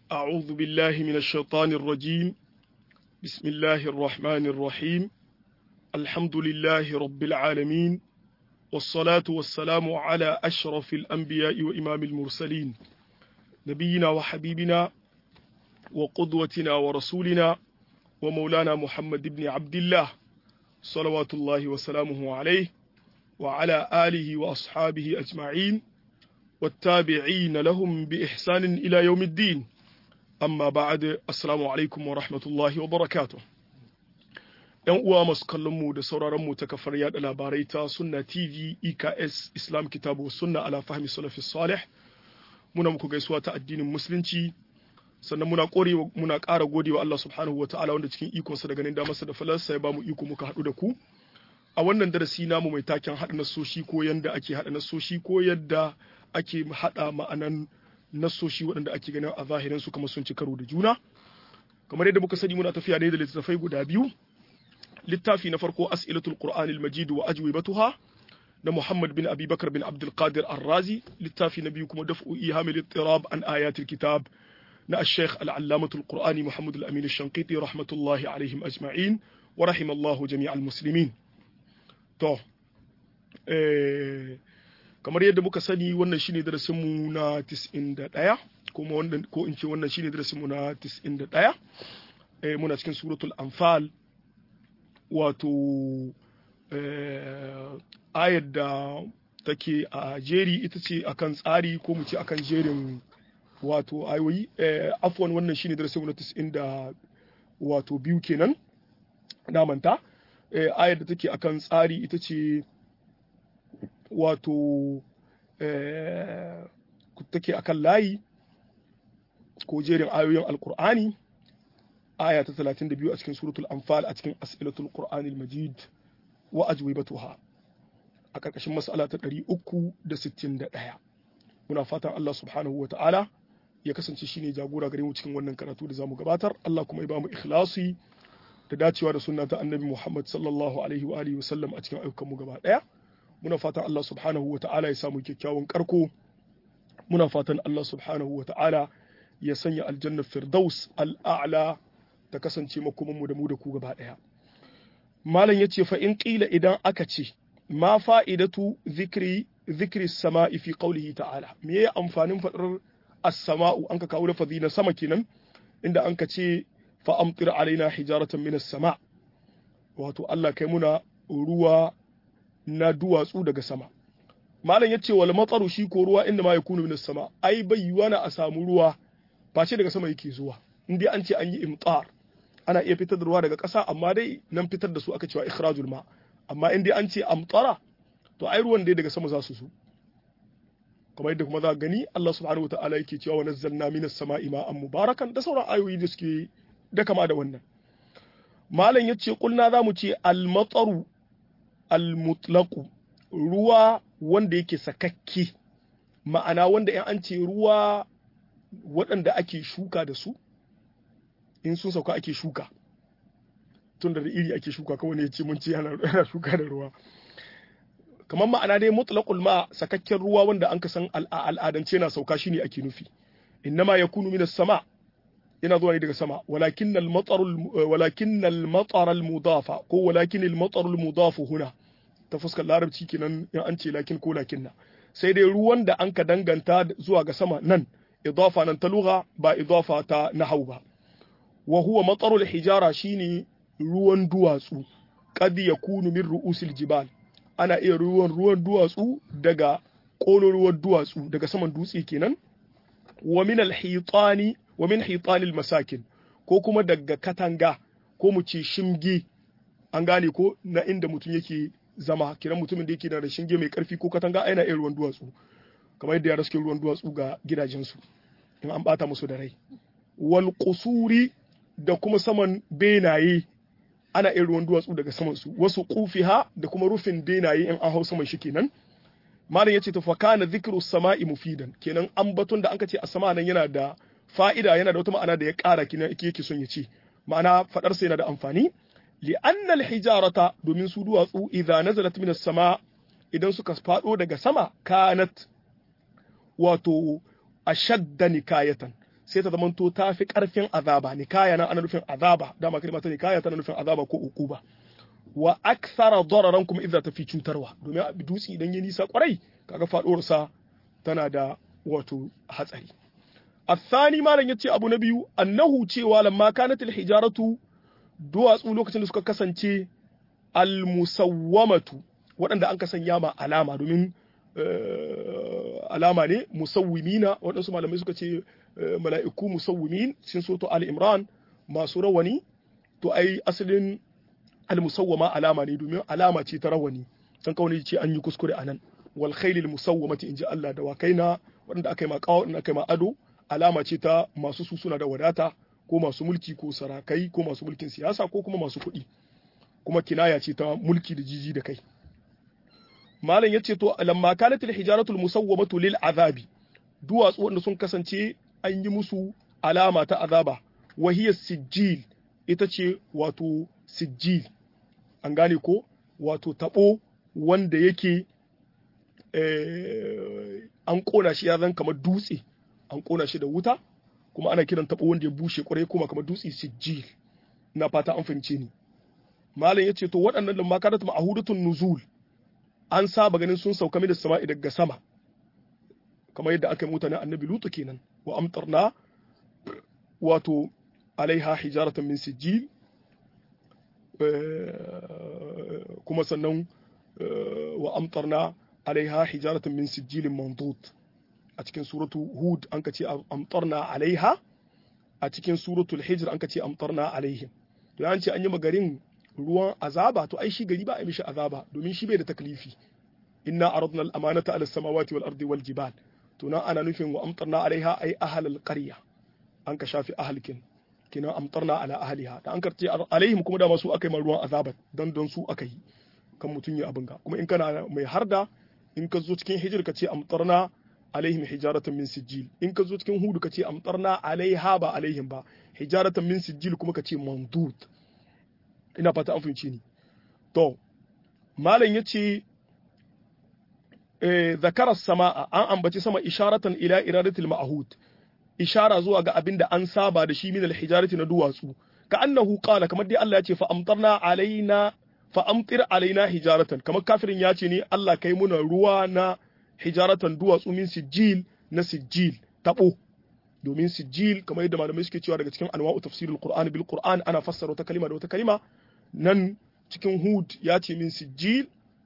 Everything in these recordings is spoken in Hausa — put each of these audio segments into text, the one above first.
أعوذ بالله من الشيطان الرجيم بسم الله الرحمن الرحيم الحمد لله رب العالمين والصلاة والسلام على أشرف الأنبياء وإمام المرسلين نبينا وحبيبنا وقدوتنا ورسولنا ومولانا محمد بن عبد الله صلوات الله وسلامه عليه وعلى آله وأصحابه أجمعين والتابعين لهم بإحسان إلى يوم الدين amma ba'ad assalamu alaikum wa rahmatullahi wa barakatuh yan uwa masu kallon mu da sauraron mu ta kafar yada labarai ta sunna tv eks islam kitabu sunna ala fahmi salafi salih muna muku gaisuwa ta addinin musulunci sannan muna kore muna ƙara gode wa Allah subhanahu wa ta'ala wanda cikin ikonsa da ganin damarsa da falarsa ya bamu iko muka haɗu da ku a wannan darasi namu mai taken haɗa nasoshi ko yadda ake haɗa nasoshi ko yadda ake haɗa ma'anan nassoshi waɗanda ake ganin a zahirin su kamar sun ci karo da juna kamar yadda muka sani muna tafiya ne da littattafai guda biyu littafi na farko as'ilatul qur'anil majid wa ajwibatuha na Muhammad bin Abi Bakar bin Abdul Qadir Ar-Razi littafi na biyu kuma daf'u ihamil ittirab an ayatil kitab na al-Sheikh al-Allamatul Qur'ani Muhammad al-Amin al-Shanqiti rahmatullahi alaihim ajma'in wa rahimallahu jami'al muslimin to eh kamar yadda muka sani wannan shine darasinmu na 91 kuma wannan ko in ce wannan shine darasinmu na 91 eh muna cikin suratul anfal wato eh ayar da take a jeri ita ce akan tsari ko mu ce akan jerin wato ayoyi eh afwan wannan shine darasinmu na 90 da wato biyu kenan na manta eh ayar da take akan tsari ita ce wato take akan layi ko jerin ayoyin alkur'ani aya ta 32 a cikin suratul anfal a cikin as'ilatul qur'anil majid wa ajwibatuha a karkashin mas'ala ta 361 muna fatan Allah subhanahu wa ta'ala ya kasance shine jagora gare mu cikin wannan karatu da zamu gabatar Allah kuma ya ba mu ikhlasi da dacewa da sunna ta annabi Muhammad sallallahu alaihi wa alihi wa sallam a cikin ayyukan mu gaba daya muna fatan Allah subhanahu wa ta'ala ya samu kyakkyawan karko muna fatan Allah subhanahu wa ta'ala ya sanya aljannar firdaus al'a'la ta kasance makomanmu da mu da ku gaba ɗaya malam ya ce fa in ƙila idan aka ce ma fa'idatu zikri zikri sama'i fi qawlihi ta'ala me ya amfanin faɗar as-sama'u an ka kawo lafazi na sama kenan inda an ka ce fa amtir alaina hijaratan minas sama wato Allah kai muna ruwa na duwatsu daga sama malam yace wal matsaru shi ko ruwa inda ma yakunu minas sama ai bai yiwa na a samu ruwa face daga sama yake zuwa in dai an ce an yi imtar ana iya fitar da ruwa daga ƙasa amma dai nan fitar da su aka cewa ikhrajul ma amma in dai an ce amtara to ai ruwan dai daga sama za su zo kamar yadda kuma za gani Allah subhanahu wataala yake cewa wa nazzalna minas sama'i ma'an mubarakan da sauran ayoyi da suke da kama da wannan malam yace kulna zamu ce al matsaru almutlaku ruwa wanda yake sakakke ma'ana wanda in an ce ruwa waɗanda ake shuka da su in sun sauka ake shuka tun da iri ake shuka kawai ne ce mun ce yana shuka da ruwa kamar ma'ana dai mutlaqul ma sakakken ruwa wanda an ka san al'adance na sauka shine ake nufi innama yakunu minas sama yana zuwa ne daga sama walakin al-matar walakin al-matar al-mudafa ko walakin al-matar al-mudaf huna ta fuskar larabci kenan in an ce lakin ko lakin na sai dai ruwan da an ka danganta zuwa ga sama nan idafa nan ta lugha ba idafa ta nahau ba wa huwa matar al-hijara shine ruwan duwatsu qad yakunu min ru'usil jibal ana iya ruwan ruwan duwatsu daga kololuwar duwatsu daga saman dutse kenan wa min al-hitani wa min hitanil masakin ko kuma daga katanga ko mu ce shimge an gane ko na inda mutum yake zama kiran mutumin da yake da shinge mai karfi ko katanga yana iya ruwan duwatsu kamar yadda yara suke ruwan duwatsu ga gidajensu in an bata musu da rai wal qusuri da kuma saman benaye ana iya ruwan duwatsu daga saman su wasu kufiha da kuma rufin benaye in an hau saman shi kenan malam yace to fa kana dhikru sama'i mufidan kenan ambaton da anka ce a sama nan yana da fa'ida yana da wata ma'ana da ya ƙara kina yake son ya ce ma'ana faɗarsa yana da amfani li'anna al-hijarata domin su duwatsu idza nazalat min as-sama idan suka faɗo daga sama kanat wato ashadda nikayatan sai ta zamanto ta fi karfin azaba nikaya na ana nufin azaba dama kalma ta nikaya tana nufin azaba ko uquba wa akthara dararan kuma idza ta fi cutarwa domin a dutse idan ya nisa kwarai kaga faduwar sa tana da wato hatsari الثاني ما لن يتي أبو نبي أنه cewa lamma كانت الحجارة duwatsu lokacin da suka kasance almusawwamatu waɗanda an kasanya ma alama domin alama ne musawwimina waɗansu malamai suka ce mala'iku musawwimin sun so to al-imran masu rawani to ai asalin almusawwama alama ne domin alama ce ta rawani san kawai ce an yi kuskure anan wal khailil musawwamati inji Allah da wakaina waɗanda aka yi ma kawo aka yi ma ado alama ce ta masu su suna da wadata ko masu mulki ko sarakai ko masu mulkin siyasa ko kuma masu kuɗi kuma kinaya ce ta mulki da jiji da kai malam yace to lamma kanat al hijaratu al musawwamatu lil azabi duwatsu wanda sun kasance an yi musu alama ta azaba wa hiya sijil ita ce wato sijil an gane ko wato tabo wanda yake an kona shi ya zan kamar dutse an kona shi da wuta kuma ana kiran tabo wanda ya bushe kwarai kuma kamar dutse sijil na fata an fahimce ni malam yace to waɗannan lamma kanat ma'hudatun nuzul an saba ganin sun sauka da sama'i daga sama kamar yadda aka yi mutane annabi lutu kenan wa amtarna wato alaiha hijaratan min sijil kuma sannan wa amtarna alaiha hijaratan min sijilin mandud a cikin suratu hud an ka ce amtarna alaiha a cikin suratul hijr an ka ce amtarna alaihim to an ce an yi magarin ruwan azaba to ai shi gari ba a mishi azaba domin shi bai da taklifi inna aradna al-amanata ala samawati wal ardi wal jibal to nan ana nufin wa amtarna alaiha ai ahlal qarya an ka shafi ahalkin kinan amtarna ala ahliha da an karce alaihim kuma da masu akai man ruwan azaba dan don su aka yi kan mutun ya abinga kuma in kana mai harda in ka zo cikin hijir ka ce amtarna alaihim hijaratan min sijil in ka zo cikin hudu ka ce amtarna alaiha ba alaihim ba hijaratan min sijil kuma ka ce mandud ina fata an fahimci ni to malam yace eh zakara samaa an ambaci sama isharatan ila iradatil ma'hud ishara zuwa ga abin da an saba da shi min alhijarati na duwatsu ka annahu qala kamar dai Allah ya ce fa amtarna alaina fa amtir alaina hijaratan kamar kafirin ya ce ne Allah kai muna ruwa na hijaratan duwatsu min sijil na sijil tabo domin sijil kamar yadda malamai suke cewa daga cikin anwa'u tafsirul qur'an bil qur'an ana fassara wata kalima da wata kalima nan cikin hud ya ce min sijil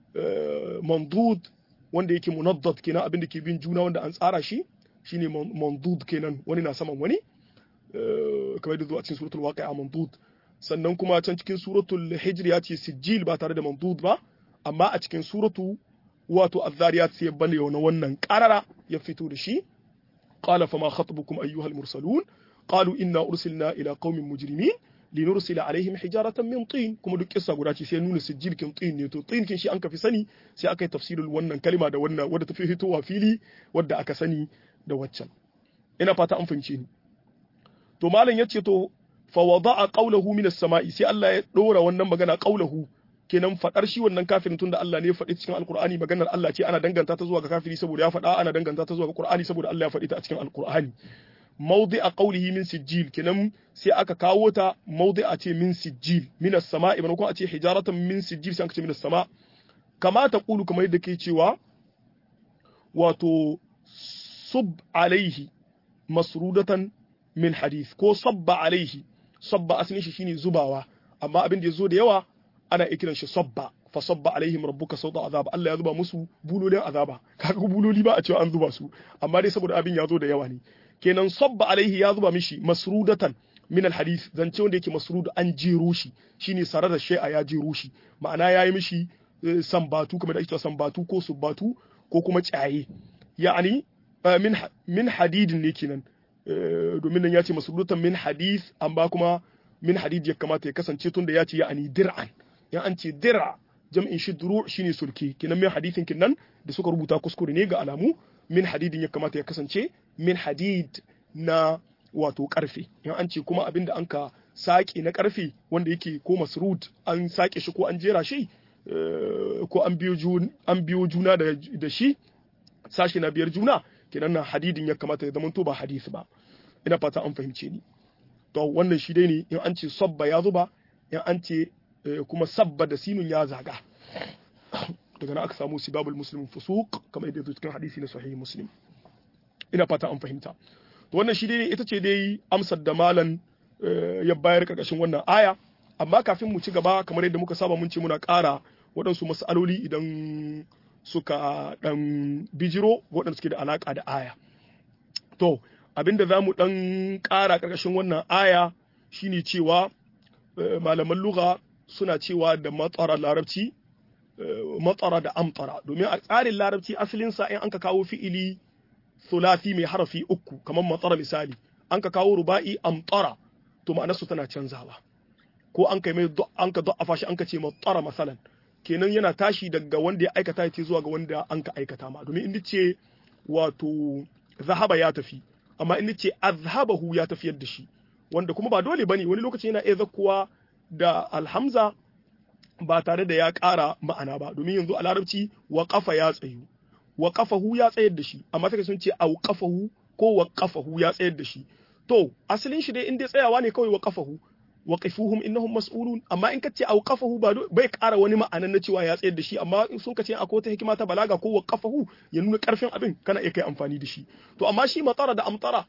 mandud wanda yake munaddad kenan abin da ke bin juna wanda an tsara shi shine mandud kenan wani na saman wani kamar da zuwa cikin suratul waqi'a mandud sannan kuma can cikin suratul hijr ya ce sijil ba tare da mandud ba amma a cikin suratu wato az-zariyat sai bane na wannan qarara ya fito da shi qala fama khatabukum ayyuhal mursalun qalu inna ursilna ila qaumin mujrimin linursila alaihim hijaratan min tin kuma duk kissa guda ce sai nuna sijil kin tin ne to tin kin shi an kafi sani sai aka yi tafsirul wannan kalima da wannan wadda tafi fitowa fili wadda aka sani da waccan ina fata an fahimce ni to malam yace to fa wada'a qawluhu min as-sama'i sai Allah ya dora wannan magana qawluhu kenan fadar shi wannan kafirin tunda Allah ne ya faɗi cikin alqur'ani maganar Allah ce ana danganta ta zuwa ga kafiri saboda ya faɗa ana danganta ta zuwa ga qur'ani saboda Allah ya faɗi ta a cikin alqur'ani mawdi'a qawlihi min sijil kenan sai aka kawo ta mawdi'a ce min sijil min as-sama'i maimakon a ce hijaratan min sijil sai aka ce min as-sama' kama ta kulu kamar yadda ke cewa wato sub alaihi masrudatan min hadith ko sabba alaihi sabba asalin shi shine zubawa amma abin da yazo da yawa ana ikiran shi sabba fa sabba alaihim rabbuka sawta azab Allah ya zuba musu bulolin azaba kaga buloli ba a cewa an zuba su amma dai saboda abin ya zo da yawa ne kenan sabba alaihi ya zuba mishi masrudatan min alhadith zance wanda yake masrud an jero shi shine sarar da shay'a ya jero shi ma'ana yayi mishi sambatu kamar da ake cewa sambatu ko subbatu ko kuma tsaye ya'ani min min hadidin ne kenan domin nan ya ce masrudatan min hadith amma kuma min hadid ya kamata ya kasance tun da ya ce ya'ani dir'an ya an ce dir'a jam'in shi duru shine sulke kenan min hadithin kenan da suka rubuta kuskure ne ga alamu min hadidin ya kamata ya kasance min hadid na wato karfe in an ce kuma abin da an ka sake na karfe wanda yake ko masrud an sake shi ko an jera shi ko an biyo juna da shi sashi na biyar juna kenan na hadidin ya kamata ya zama to ba hadisi ba ina fata an fahimce ni to wannan shi dai ne in an ce sabba ya zuba in an ce kuma sabba da sinun ya zaga daga nan aka samu sibabul muslim fusuq kamar yadda cikin hadisi na sahih muslim ina fata an fahimta to wannan shi dai ita ce dai amsar da malan ya bayar karkashin wannan aya amma kafin mu ci gaba kamar yadda muka saba mun ce muna ƙara waɗansu mas'aloli idan suka ɗan bijiro waɗanda suke da alaƙa da aya to abinda za mu ɗan ƙara ƙarƙashin wannan aya shine cewa malaman lugha suna cewa da matsara larabci matsara da amtara domin a tsarin larabci asalinsa in an ka kawo fi'ili sulasi mai harafi uku kamar matsara misali an ka kawo ruba'i amtara to ma'anarsu tana canzawa ko an kai mai an ka da'afa shi an ka ce matsara masalan kenan yana tashi daga wanda ya aikata ya ce zuwa ga wanda an ka aikata ma domin inda ce wato zahaba ya tafi amma inda ce azhabahu ya tafiyar da shi wanda kuma ba dole bane wani lokaci yana iya zakkuwa da alhamza ba tare da ya ƙara ma'ana ba domin yanzu a larabci wa kafa ya tsayu wa kafahu ya tsayar da shi amma sai sun ce au kafahu ko wa kafahu ya tsayar da shi to asalin shi dai in dai tsayawa ne kawai wa kafahu wa qifuhum innahum mas'ulun amma in kace au kafahu ba bai ƙara wani ma'anan na cewa ya tsayar da shi amma in sun kace akwai wata hikima ta balaga ko wa kafahu ya nuna karfin abin kana iya kai amfani da shi to amma shi matara da amtara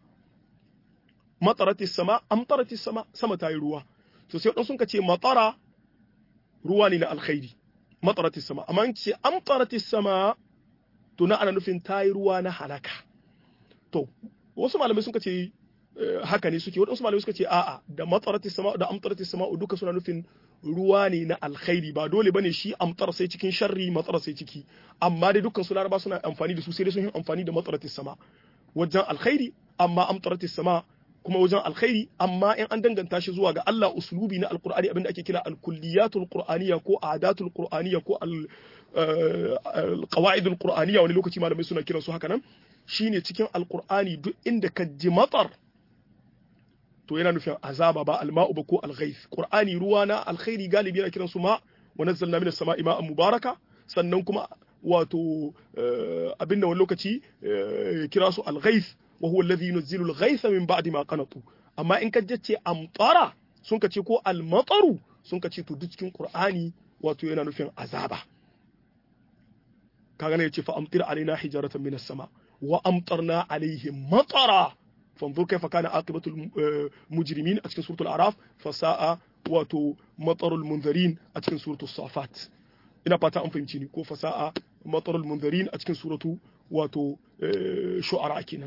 mataratis sama amtaratis sama sama ta yi ruwa to sai wadansu sun kace matara ruwa ne na alkhairi mataratis sama amma in ce amtaratis sama to na ana nufin ta yi ruwa na halaka to wasu malamai sun ce haka ne suke waɗansu malamai suka ce a'a da matsarati sama da amtarati sama duka suna nufin ruwa ne na alkhairi ba dole bane shi amtar sai cikin sharri matsar sai ciki amma dai dukkan su laraba suna amfani da su sai dai sun yi amfani da matsarati sama wajen alkhairi amma amtarati sama kuma wajen alkhairi amma in an danganta shi zuwa ga Allah uslubi na alqur'ani abinda ake kira alkulliyatul qur'aniyya ko adatul qur'aniyya ko al qawaidul qur'aniyya wani lokaci malamai suna kiran su haka nan shine cikin alqur'ani duk inda ka ji matsar to yana nufin azaba ba alma'u ba ko alghaith qur'ani ruwa na alkhairi galibi yana kiran su ma wa nazzalna minas sama'i ma'an mubaraka sannan kuma wato abin da wani lokaci kira su alghaith wa huwa alladhi yunzilu alghaitha min ba'di ma qanatu amma in ka jace amtara sun ka ce ko almataru sun ka ce to duk cikin qur'ani wato yana nufin azaba kaga ne yace fa amtir alaina hijaratan minas sama wa amtarna alaihim matara فانظر كيف كان عاقبة المجرمين أتكن سورة الأعراف فساء واتو مطر المنذرين أتكن سورة الصافات ina fata an fahimci ni ko fasa'a matarul munzarin a cikin suratu wato shu'ara kenan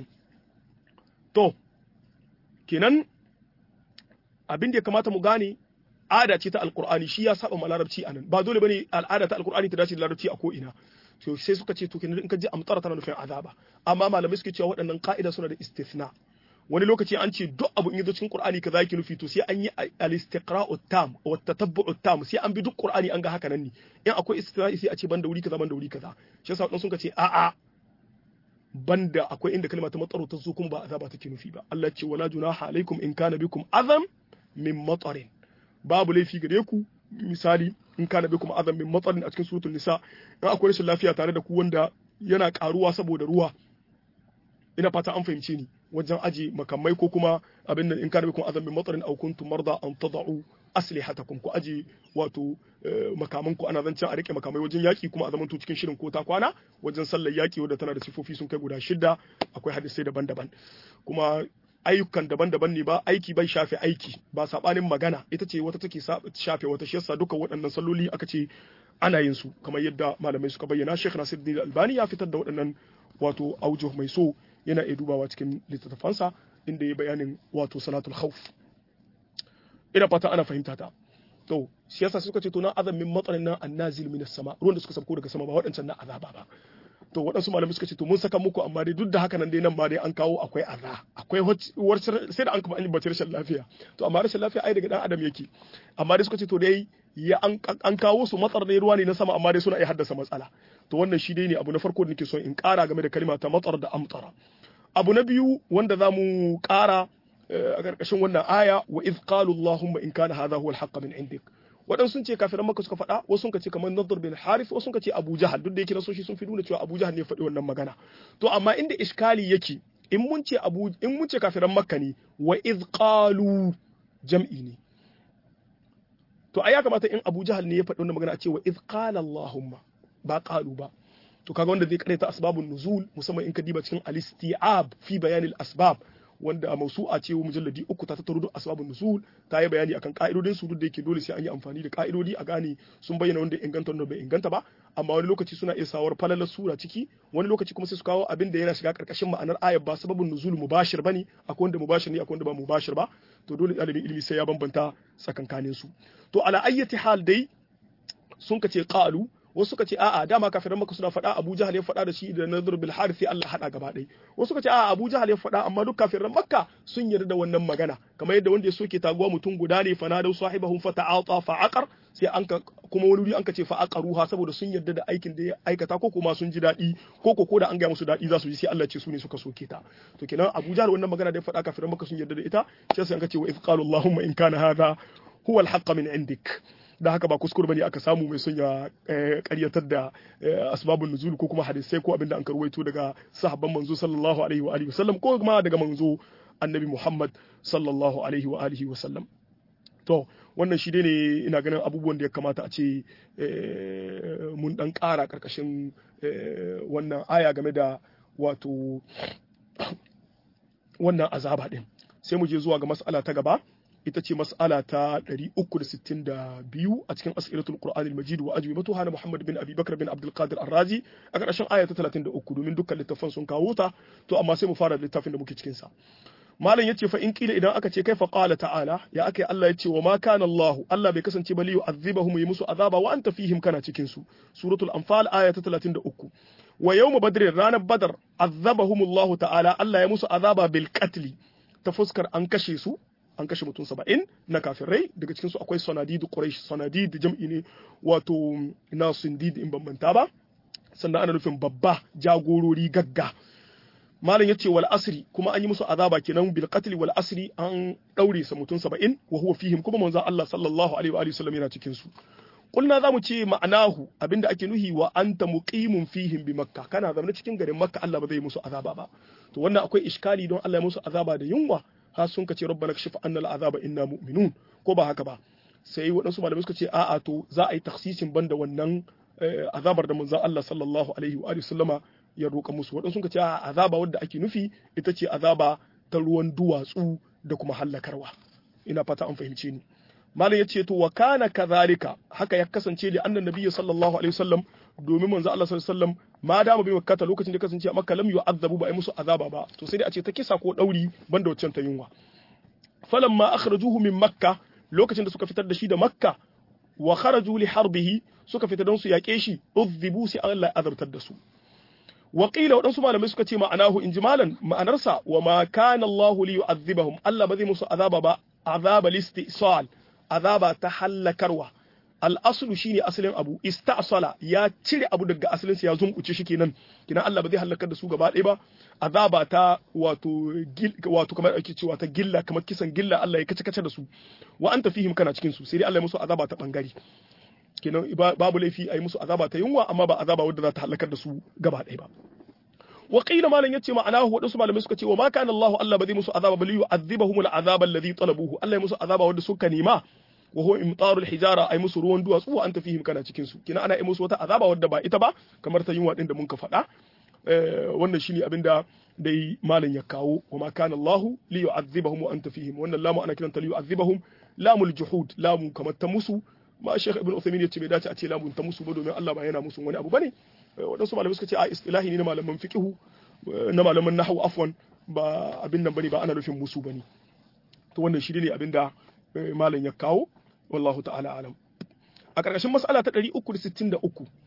to kenan abin da ya kamata mu gane ada ce ta alqur'ani shi ya saba ma larabci anan ba dole bane al'ada ta alqur'ani ta dace da larabci a ko ina to sai suka ce to kenan in ka ji amtara tana nufin azaba amma malamai suke cewa waɗannan ka'ida suna da istithna wani lokaci an ce duk abu in yazo cikin qur'ani kaza yake nufi to sai an yi al-istiqra'u tam wa tatabbu'u tam sai an bi duk qur'ani an ga haka nan ne in akwai istithna sai a ce banda wuri kaza banda wuri kaza shi yasa wadansu suka ce a'a banda akwai inda kalma ta matsaro ta zo kuma ba azaba take nufi ba Allah ce wala junaha alaikum in kana bikum azam min matarin babu laifi gare ku misali in kana bikum azam min matarin a cikin suratul nisa in akwai rashin lafiya tare da ku wanda yana karuwa saboda ruwa ina fata an fahimce ni wajen aje makamai ko kuma abin nan in kana bikum azam min matarin aw kuntum marda an tad'u aslihatakum ku aje wato makaman ku ana zancen a rike makamai wajen yaki kuma a zamanto cikin shirin ko ta kwana wajen sallar yaki wadda tana da sifofi sun kai guda shida akwai hadisai daban-daban kuma ayyukan daban-daban ne ba aiki bai shafe aiki ba sabanin magana ita ce wata take shafe wata shi yasa duka waɗannan salloli aka ce ana yin su kamar yadda malamai suka bayyana Sheikh Nasiruddin Albani ya fitar da waɗannan wato aujuh mai so yana iya dubawa cikin littattafansa inda ya bayanin wato salatul khawf ina fata ana fahimta ta to shi yasa suka ce to na azamin matsalin nan annazil minas sama ruwan da suka sauko daga sama ba waɗancan na azaba ba to waɗansu malamai suka ce to mun saka muku amma dai duk da haka nan dai nan ma dai an kawo akwai aza akwai sai da an kuma an yi bacci rashin lafiya to amma rashin lafiya ai daga dan adam yake amma dai suka ce to dai ya an kawo su matsar dai ruwa ne na sama amma dai suna iya haddasa matsala to wannan shi dai ne abu na farko da nake so in ƙara game da kalma ta matsar da amtsara abu na biyu wanda za mu ƙara a ƙarƙashin wannan aya wa iz qalu allahumma in kana hadha huwa al min indik waɗansu sun ce kafiran maka suka faɗa wasu sun ce kamar nadar bin harith wasu sun ce abu jahal duk da yake nasoshi sun fi nuna cewa abu jahal ne faɗi wannan magana to amma inda iskali yake in mun ce abu in mun ce kafiran makka ne wa iz qalu jam'i ne to ai ya kamata in Abu Jahal ne ya faɗi wannan magana a ce wa iz qala Allahumma ba qalu ba to kaga wanda zai karanta asbabun nuzul musamman in ka diba cikin al-isti'ab fi bayanil asbab wanda mausu'a ce mujalladi uku ta tattaro duk asbabun nuzul ta yi bayani akan ka'idodin su duk da yake dole sai an yi amfani da ka'idodi a gane sun bayyana wanda inganta wanda bai inganta ba amma wani lokaci suna iya sawar falalar sura ciki wani lokaci kuma sai su kawo abin da yana shiga karkashin ma'anar ayat ba sababun nuzul mubashir bane akwai wanda mubashir ne akwai wanda ba mubashir ba to dole ɗalibin ilimi sai ya bambanta tsakankanin su to ala ayyati hal dai sun ka ce qalu wasu suka ce a'a dama kafiran maka suna faɗa Abu Jahal ya faɗa da shi da Nadhr bil Harith Allah hada gaba ɗaya wasu suka ce a'a Abu Jahal ya faɗa amma duk kafiran Makka sun yarda da wannan magana kamar yadda wanda ya soke taguwa mutum guda ne fanadau sahibahum fata'ata fa'aqar sai an ka kuma wani wuri an ka ce fa'aqaruha saboda sun yarda da aikin da ya aikata ko kuma sun ji daɗi ko ko da an ga musu daɗi za su ji sai Allah ce su ne suka soke ta to kenan Abu Jahal wannan magana da ya faɗa kafiran Makka sun yarda da ita sai an ka ce wa if qalu Allahumma in kana hadha huwa al-haqq min indik da haka ba kuskure bane aka samu mai son ya karyatar da asbabun nuzul ko kuma hadisai ko abinda an karwaito daga sahabban manzo sallallahu alaihi wa alihi wasallam ko kuma daga manzo annabi Muhammad sallallahu alaihi wa alihi wasallam to wannan shi ne ina ganin abubuwan da ya kamata a ce mun dan ƙara ƙarƙashin wannan aya game da wato wannan azaba din sai mu je zuwa ga mas'ala ta gaba ita ce mas'ala ta 362 a cikin as'ilatul qur'anil majid wa ajwibatuha na muhammad bin abi bakr bin abdul qadir ar-razi a ƙarshen aya ta 33 domin dukkan littafan sun kawo ta to amma sai mu fara da littafin da muke cikin sa malam yace fa in kila idan aka ce kaifa qala ta'ala ya akai Allah yace wa ma kana Allah Allah bai kasance ba li yu'adhibahum yi musu azaba wa anta fihim kana cikin su suratul anfal aya ta 33 wa yawm badr ranar badar azabahum Allah ta'ala Allah ya musu azaba bil qatl ta fuskar an kashe su an kashe mutum saba'in na kafirai daga cikin su akwai sanadid quraish sanadid jam'i ne wato na sundid in bambanta ba sannan ana nufin babba jagorori gagga malam yace wal asri kuma an yi musu azaba kenan bil qatl wal asri an daure sa mutum 70 wa huwa fihim kuma manzon Allah sallallahu alaihi wa alihi wasallam yana cikin su kulna zamu ce ma'anahu abinda ake nuhi wa anta muqimun fihim bi makka kana zama cikin garin makka Allah ba zai musu azaba ba to wannan akwai iskali don Allah ya musu azaba da yunwa har sun kace rabbana kashif anna al azaba inna mu'minun ko ba haka ba sai waɗansu malamai suka ce a'a to za a yi taksisin banda wannan azabar da manzon Allah sallallahu alaihi wa alihi wasallama ya roƙa musu waɗansu sun ce a azaba wadda ake nufi ita ce azaba ta ruwan duwatsu da kuma hallakarwa ina fata an fahimce ni malam yace to wa kana kadhalika haka ya kasance da annan nabiyyi sallallahu alaihi wasallam domin manzo Allah sallallahu alaihi wasallam ma da bi makkata lokacin da kasance a makka lam yu'azzabu ba ai musu azaba ba to sai dai a ce ta kisa ko dauri banda waccan ta yunwa falamma akhrajuhu min makka lokacin da suka fitar da shi da makka wa kharaju li harbihi suka fita don su yaƙe shi uzzibu sai Allah ya azabtar da su Waƙila waɗansu malamai suka ce ma'anahu in ji malan ma'anarsa wa ma kana Allahu li yu'adhibahum Allah ba zai musu azaba ba azaba listisal azaba ta hallakarwa al-aslu shine asalin abu istasala ya cire abu daga asalin sa ya zunkuce shi kenan kenan Allah ba zai halakar da su gaba ɗaya ba azaba ta wato wato kamar ake cewa ta gilla kamar kisan gilla Allah ya kace kace da su wa anta fihim kana cikin su sai dai Allah ya musu azaba ta bangare kenan babu laifi a yi musu azaba ta yunwa amma ba azaba wadda za ta halakar da su gaba ɗaya ba wa qila malam yace ma'anahu wadansu malamai suka ce wa ma kana Allah Allah ba zai musu azaba bal yu'adhibuhum al'azaba alladhi talabuhu Allah ya musu azaba wanda suka nema wa huwa imtarul hijara ay musu ruwan duwatsu wa anta fihim kana cikin su kina ana yi musu wata azaba wadda ba ita ba kamar ta yunwa din da mun ka faɗa wannan shine abinda dai malam ya kawo wa ma kana Allah li yu'adhibahum wa anta fihim wannan lamu ana kiranta li yu'adhibahum lamul juhud lamu kamar ta musu ma Sheikh Ibn Uthaymeen ya ce bai dace a ce lamun ta musu ba domin Allah ba yana musu wani abu bane wadansu malamai suka ce a istilahi ne na malaman fiqhu na malaman nahwu afwan ba abin nan bane ba ana nufin musu bane to wannan shi ne abin da malam ya kawo wallahu ta'ala alam a karkashin mas'ala ta 363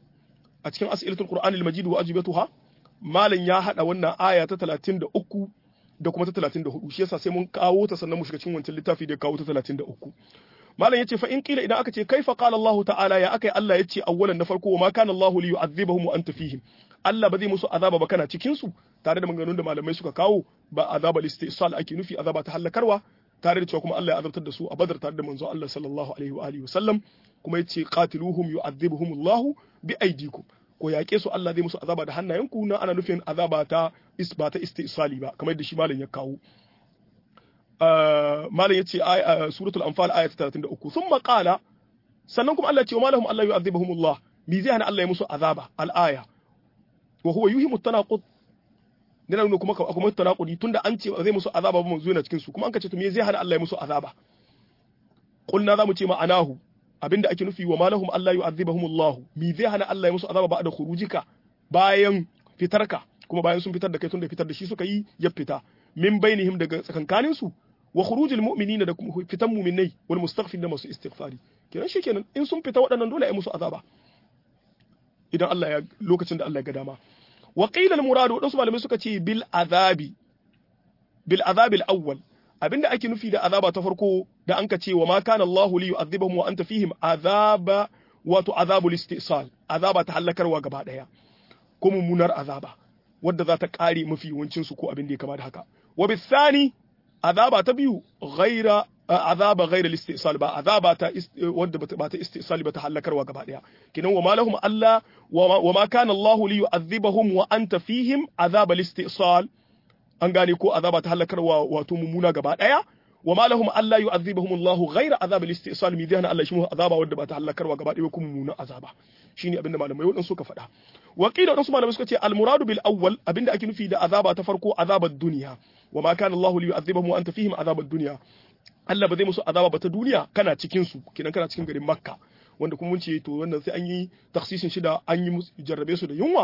a cikin as'ilatul qur'an al-majid wa ajibatuha malam ya hada wannan aya ta 33 da kuma ta 34 shi yasa sai mun kawo ta sannan mu shiga cikin wancan littafi da ya kawo ta 33 malam yace fa in kila idan aka ce kaifa qala Allah ta'ala ya akai Allah yace awwalan na farko ma kana Allah li yu'adhibahum wa anta fihim Allah ba zai musu azaba ba kana cikin su tare da maganganun da malamai suka kawo ba azaba listisal ake nufi azaba ta halakarwa tare da cewa kuma Allah ya azabtar da su a Badar tare da manzo Allah sallallahu alaihi wa alihi wasallam kuma yace qatiluhum yu'adhibuhum Allah bi aydikum ko yaƙe su Allah zai musu azaba da hannayenku na ana nufin azaba ta ba ta istisali ba kamar yadda shi malam ya kawo malam ya ce suratul anfal ayat 33 thumma qala sannan kuma Allah ya ce wa malahum Allah yu'adhibuhumullah bi zai hana Allah ya musu azaba al-aya wa huwa yuhimu tanaqud dana nuna kuma kuma tanaqudi tunda an ce zai musu azaba ba manzo yana cikin su kuma an ka ce to me zai hana Allah ya musu azaba qulna zamu ce ma'anahu abinda ake nufi wa malahum Allah yu'adhibuhum Allah mi zai hana Allah ya musu azaba ba da khurujika bayan fitarka kuma bayan sun fitar da kai tun da fitar da shi suka yi ya fita min bainihim daga tsakankanin su wa khurujil mu'minina da kuma fitan mu'minai wal mustaghfir da masu istighfari kenan shikenan in sun fita waɗannan dole ai musu azaba idan Allah ya lokacin da Allah ya ga dama wa qila al muradu wadansu malamai suka ce bil azabi bil azabi al awwal abinda ake nufi da azaba ta farko da anka ce wa ma kana Allahu li yu'adhibahum wa anta fihim azaba wato azabul istisal azaba ta halakarwa gaba daya ko mummunar azaba wadda za ta kare mafi yawancin su ko abin da ya kama da haka wa bisani azaba ta biyu ghaira azaba ghaira istisal ba azaba ta wadda ba ta istisal ba ta halakarwa gaba daya kinan wa malahum Allah wa ma kana Allahu li yu'adhibahum wa anta fihim azabal istisal an gane ko azaba ta halakarwa wato mummuna gaba daya wa ma lahum alla yu'adhibuhum Allahu ghayra azab al-istisal mi dana Allah shi mu azaba wanda ba ta halakarwa gaba daya kuma mummuna azaba shine abinda malamai wadan suka faɗa wa qila wadansu malamai suka ce al-muradu bil awwal abinda ake nufi da azaba ta farko azabar duniya wa ma kana Allahu liyu'adhibuhum wa anta fihim azabad dunya Allah ba zai musu azaba ba ta duniya kana cikin su kinan kana cikin garin Makka wanda kuma mun ce to wannan sai an yi taksisin shi da an yi jarrabe su da yunwa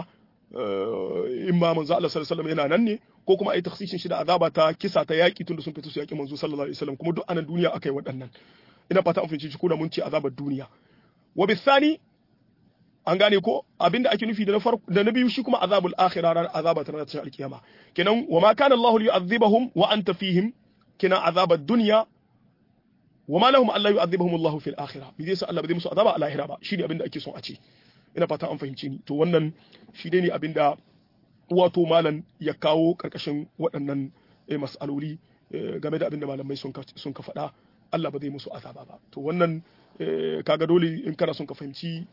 in ma manzo Allah sallallahu alaihi wasallam yana nan ne ko kuma ai takhsishin shi da azaba ta kisa ta yaki tunda sun fita su yaki manzo sallallahu alaihi wasallam kuma duk anan duniya akai waɗannan ina fata an fahimci shi ko da mun ce azabar duniya wa bisani an gane ko abinda ake nufi da na farko da na biyu shi kuma azabul akhirah ran azaba ta ranar alkiyama kenan wa ma kana Allahu liyu'adhibahum wa anta fihim kenan azabar dunya wa ma lahum alla yu'adhibahum Allahu fil akhirah bi zai sa Allah ba zai musu azaba a lahira ba shine abinda ake son a ce ina fata an fahimci ni to wannan shi dai ne abinda wato malam ya kawo karkashin waɗannan mas'aloli game da abinda malamai sun ka faɗa Allah ba zai musu azaba ba to wannan kaga dole in kana son ka fahimci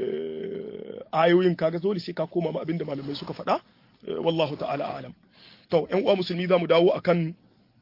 ayoyin kaga dole sai ka koma ma abinda malamai suka faɗa wallahu ta'ala alam to ƴan uwa musulmi za mu dawo akan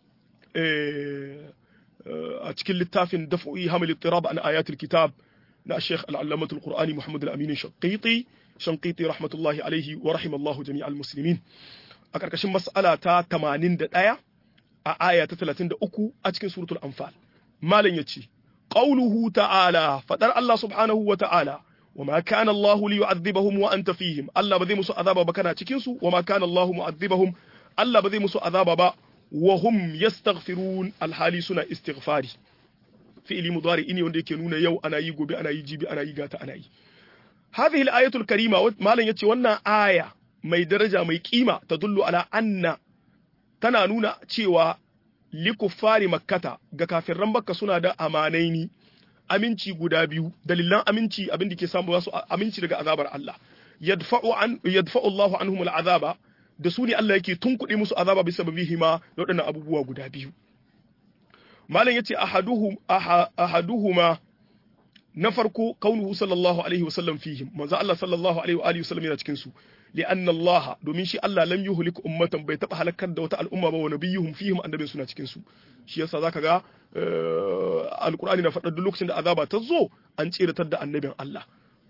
a cikin littafin daf'i hamil ittirab an ayatul kitab na Sheikh al-Allamah al-Qur'ani Muhammad al-Amin Shanqiti Shanqiti rahmatullahi alaihi wa rahimallahu jami'al muslimin a karkashin mas'ala ta 81 a aya ta 33 a cikin suratul Anfal malam yace qauluhu ta'ala fadar Allah subhanahu wa ta'ala وما كان الله ليعذبهم وانت فيهم الله بذي مسو عذابا بكنا cikin su وما كان الله معذبهم الله بذي مسو عذابا ba وهم يستغفرون الحالي suna istighfari fi'ili mudari ini wanda yake nuna yau ana yi gobe ana yi jibi ana yi gata ana yi hadhihi al-ayatul karima malam yace wannan aya mai daraja mai kima tadullu ala anna tana nuna cewa likuffari makkata ga kafirran makka suna da amanaini aminci guda biyu dalilan aminci abin da ke samu wasu aminci daga azabar Allah yadfa'u an yadfa'u Allahu anhum al-azaba da su ne Allah yake tunkuɗe musu azaba bisa babihima da waɗannan abubuwa guda biyu malam yace ahaduhum ahaduhuma na farko kaunuhu sallallahu alaihi wasallam fihim manzo Allah sallallahu alaihi wa alihi wasallam yana cikin su li'an Allah domin shi Allah lam yuhlik ummatan bai taba halakar da wata al'umma ba wa nabiyuhum fihim annabin suna cikin su shi yasa zaka ga alqur'ani na faɗa duk lokacin da azaba ta zo an tsiratar da annabin Allah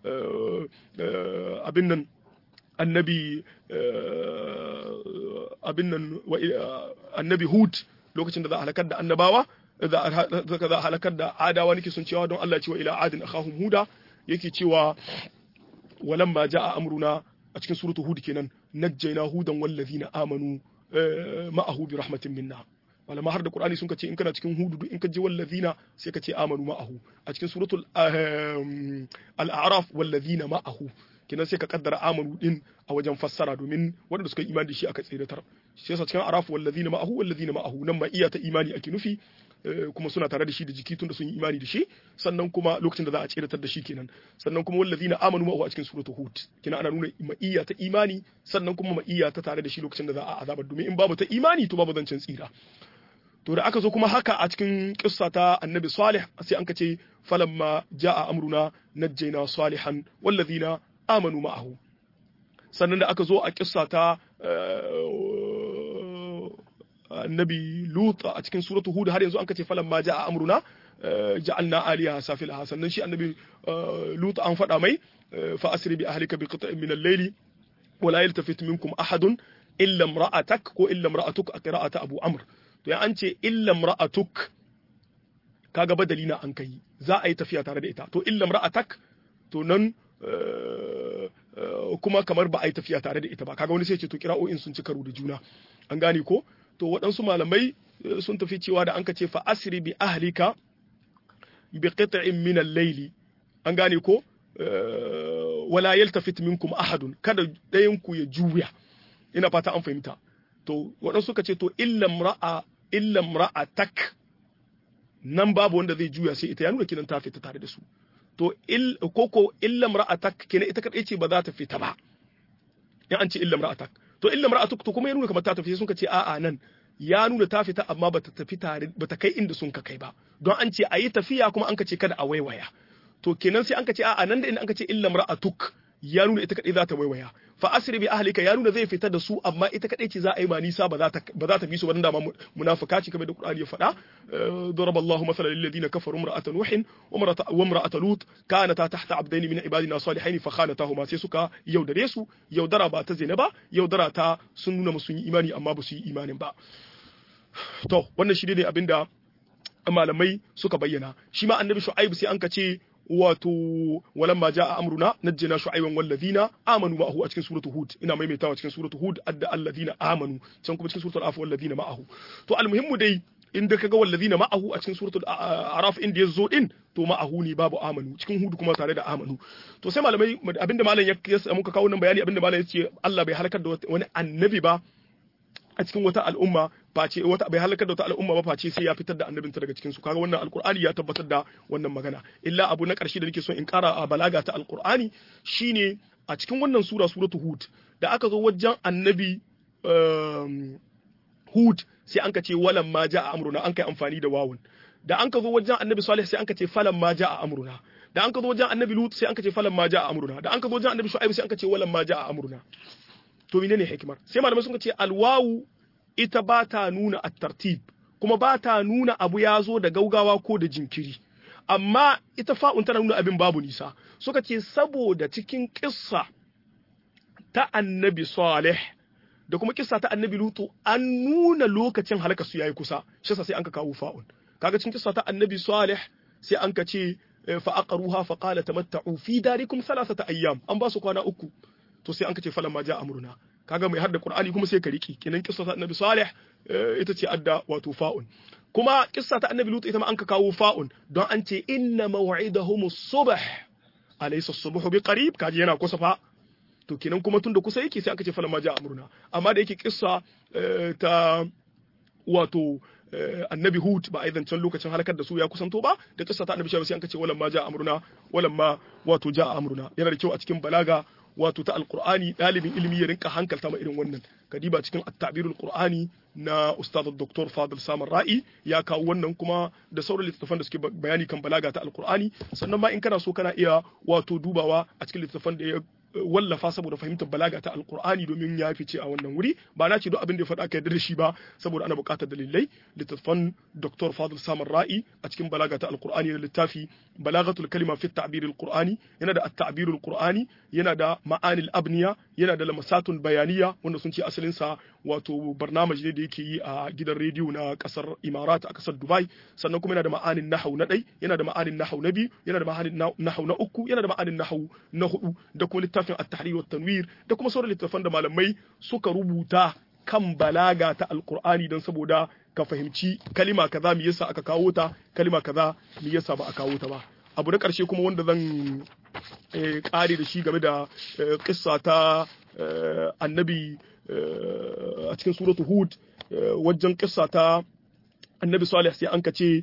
abin nan annabi abin nan annabi Hud lokacin da za a halakar da annabawa za a halakar da adawa nake sun cewa don Allah cewa ila adin akhahum huda yake cewa walamma jaa amruna a cikin suratu hud kenan najjayna hudan wallazina amanu ma'ahu bi rahmatin minna malama har da qur'ani sun ce in kana cikin hudu duk in ka je wallazina sai ka ce amanu ma'ahu a cikin suratul al-a'raf wallazina ma'ahu kenan sai ka kaddara amanu din a wajen fassara domin wanda suka imani da shi aka tsiratar shi yasa cikin araf wallazina ma'ahu wallazina ma'ahu nan ma iya ta imani ake nufi kuma suna tare da shi da jiki tunda sun yi imani da shi sannan kuma lokacin da za a tsiratar da shi kenan sannan kuma wallazina amanu ma'ahu a cikin suratul hud kenan ana nuna ma'iyya ta imani sannan kuma ma'iyya ta tare da shi lokacin da za a azabar domin in babu ta imani to babu zancen tsira to da aka zo kuma haka a cikin kissa ta annabi salih sai an ka ce falamma ja'a amruna najjayna salihan wallazina amanu ma'ahu sannan da aka zo a kissa ta annabi lut a cikin suratu hud har yanzu an kace falan ma ja'a amruna ja'alna aliyaha safilaha sannan shi annabi lut an faɗa mai fa asri bi ahlika bi qita'in min al-layli wa la yaltafit minkum ahadun illa imra'atak ko illa imra'atuk a qira'ata abu amr to ya an ce illa imra'atuk kaga badali na an kai za a yi tafiya tare da ita to illa imra'atak to nan kuma kamar ba a yi tafiya tare da ita ba kaga wani sai ce to kira'o'in sun ci karo da juna an gane ko to waɗansu malamai sun tafi cewa da an ka ce fa asri bi ahlika bi qit'in min al-layli an gane ko wala yaltafit minkum ahadun kada ɗayan ku ya juya ina fata an fahimta to waɗansu suka ce to illam ra'a illam ra'a tak nan babu wanda zai juya sai ita ya nuna kinan ta fita tare da su to il koko illam ra'a tak kenan ita kadai ce ba za ta fita ba in an ce illam ra'a tak to illam ra'a tak to kuma ya nuna kamar ta tafi sun ka ce a'a nan ya nuna ta fita amma bata tafi tare bata kai inda sun ka kai ba don an ce ayi tafiya kuma an ka ce kada a waiwaya to kenan sai an ka ce a'a nan da inda an ka ce illam ra'atuk ya nuna ita kadai za ta waiwaya fa asri bi ahlika ya nuna zai fita da su amma ita kadai ce za a yi ma nisa ba za ta ba za ta bi su ba dan da munafika ce kamar da Qur'ani ya faɗa daraballahu mathalan lil ladina kafaru imra'atan nuhin wa imra'atan lut kanata tahta abdaini min ibadina salihain fa khanatahuma sai suka yaudare su yaudara ba ta zina ba yaudara ta sun nuna musu yi imani amma ba su yi imanin ba to wannan shi ne abinda malamai suka bayyana shi ma annabi shu'aib sai an ka ce wato walamma jaa amruna najjina shu'ayban wallazina amanu ma'ahu a cikin suratul hud ina maimaitawa cikin suratul hud adda allazina amanu can kuma cikin suratul af wallazina ma'ahu to almuhimmu dai inda kaga wallazina ma'ahu a cikin suratul araf inda yazo din to ma'ahu ne babu amanu cikin hud kuma tare da amanu to sai malamai abinda malam ya muka kawo nan bayani abinda malam ya ce Allah bai halakar da wani annabi ba a cikin wata al'umma face wata bai halakar da wata al'umma ba face sai ya fitar da annabinta daga cikin su kaga wannan alqur'ani ya tabbatar da wannan magana illa abu na karshe da nake so in kara a balaga ta alqur'ani shine a cikin wannan sura suratu hud da aka zo wajen annabi hud sai an ka ce walan ma ja'a amruna an kai amfani da wawun da an ka zo wajen annabi salih sai an ka ce falan ma ja'a amruna da an ka zo wajen annabi lut sai an ka ce falan ma ja'a amruna da an ka zo wajen annabi shu'aib sai an ka ce walan ma ja'a amruna to menene hikimar sai malamai sun ce alwawu ita ba ta nuna at-tartib kuma ba ta nuna abu ya zo da gaugawa ko da jinkiri amma ita fa'un tana nuna abin babu nisa suka ce saboda cikin kissa ta annabi salih da kuma kissa ta annabi lutu an nuna lokacin halaka su yayi kusa shi sai an ka kawo fa'un kaga cikin kissa ta annabi salih sai an ka ce fa aqruha fa qala tamatta'u fi darikum thalathata ayyam an ba su kwana uku to sai an ka ce falan ma ja amruna kaga mai hadda qur'ani kuma sai ka riki kenan kissa ta annabi salih ita ce adda wato fa'un kuma kissa ta annabi lut ita ma an ka kawo fa'un don an ce inna maw'idahum as-subh alaysa as-subhu biqarib kaji yana kusa fa to kenan kuma tunda kusa yake sai aka ce falan ma ja amruna amma da yake kissa ta wato annabi hud ba a yi zancen lokacin halakar da su ya kusanto ba da kissa ta annabi sai an kace walan ma ja amruna walan ma wato ja amruna yana da kyau a cikin balaga wato ta alqur'ani dalibin ilimi ya rinka hankalta ma irin wannan kadiba cikin at-ta'birul qur'ani na ustad dr fadil samar ra'i ya kawo wannan kuma da sauran littattafan da suke bayani kan balaga ta alqur'ani sannan ma in kana so kana iya wato dubawa a cikin littattafan da ya wallafa saboda fahimtar balaga ta alkur'ani domin ya fice a wannan wuri ba na ce duk abin da ya faɗa ka yarda da shi ba saboda ana buƙatar dalilai littattafan dr fadil samar ra'i a cikin balaga ta alkur'ani da littafi balagatul kalima fi ta'bir alqur'ani yana da at-ta'bir alqur'ani yana da ma'anil abniya yana da lamasatun bayaniya wanda sun ce asalin sa wato barnamij ne da yake yi a gidan rediyo na kasar imarat a kasar dubai sannan kuma yana da ma'anin nahau na ɗai yana da ma'anin nahau na biyu yana da ma'anin nahau na uku yana da ma'anin nahau na hudu da kuma littafin at-tahrir wa tanwir da kuma sauran littafan da malamai suka rubuta kan balaga ta alqur'ani don saboda ka fahimci kalima kaza me yasa aka kawo ta kalima kaza me yasa ba a kawo ta ba abu na ƙarshe kuma wanda zan ƙare da shi game da kissa ta annabi a cikin suratu hud wajen kissa ta annabi salih sai an ce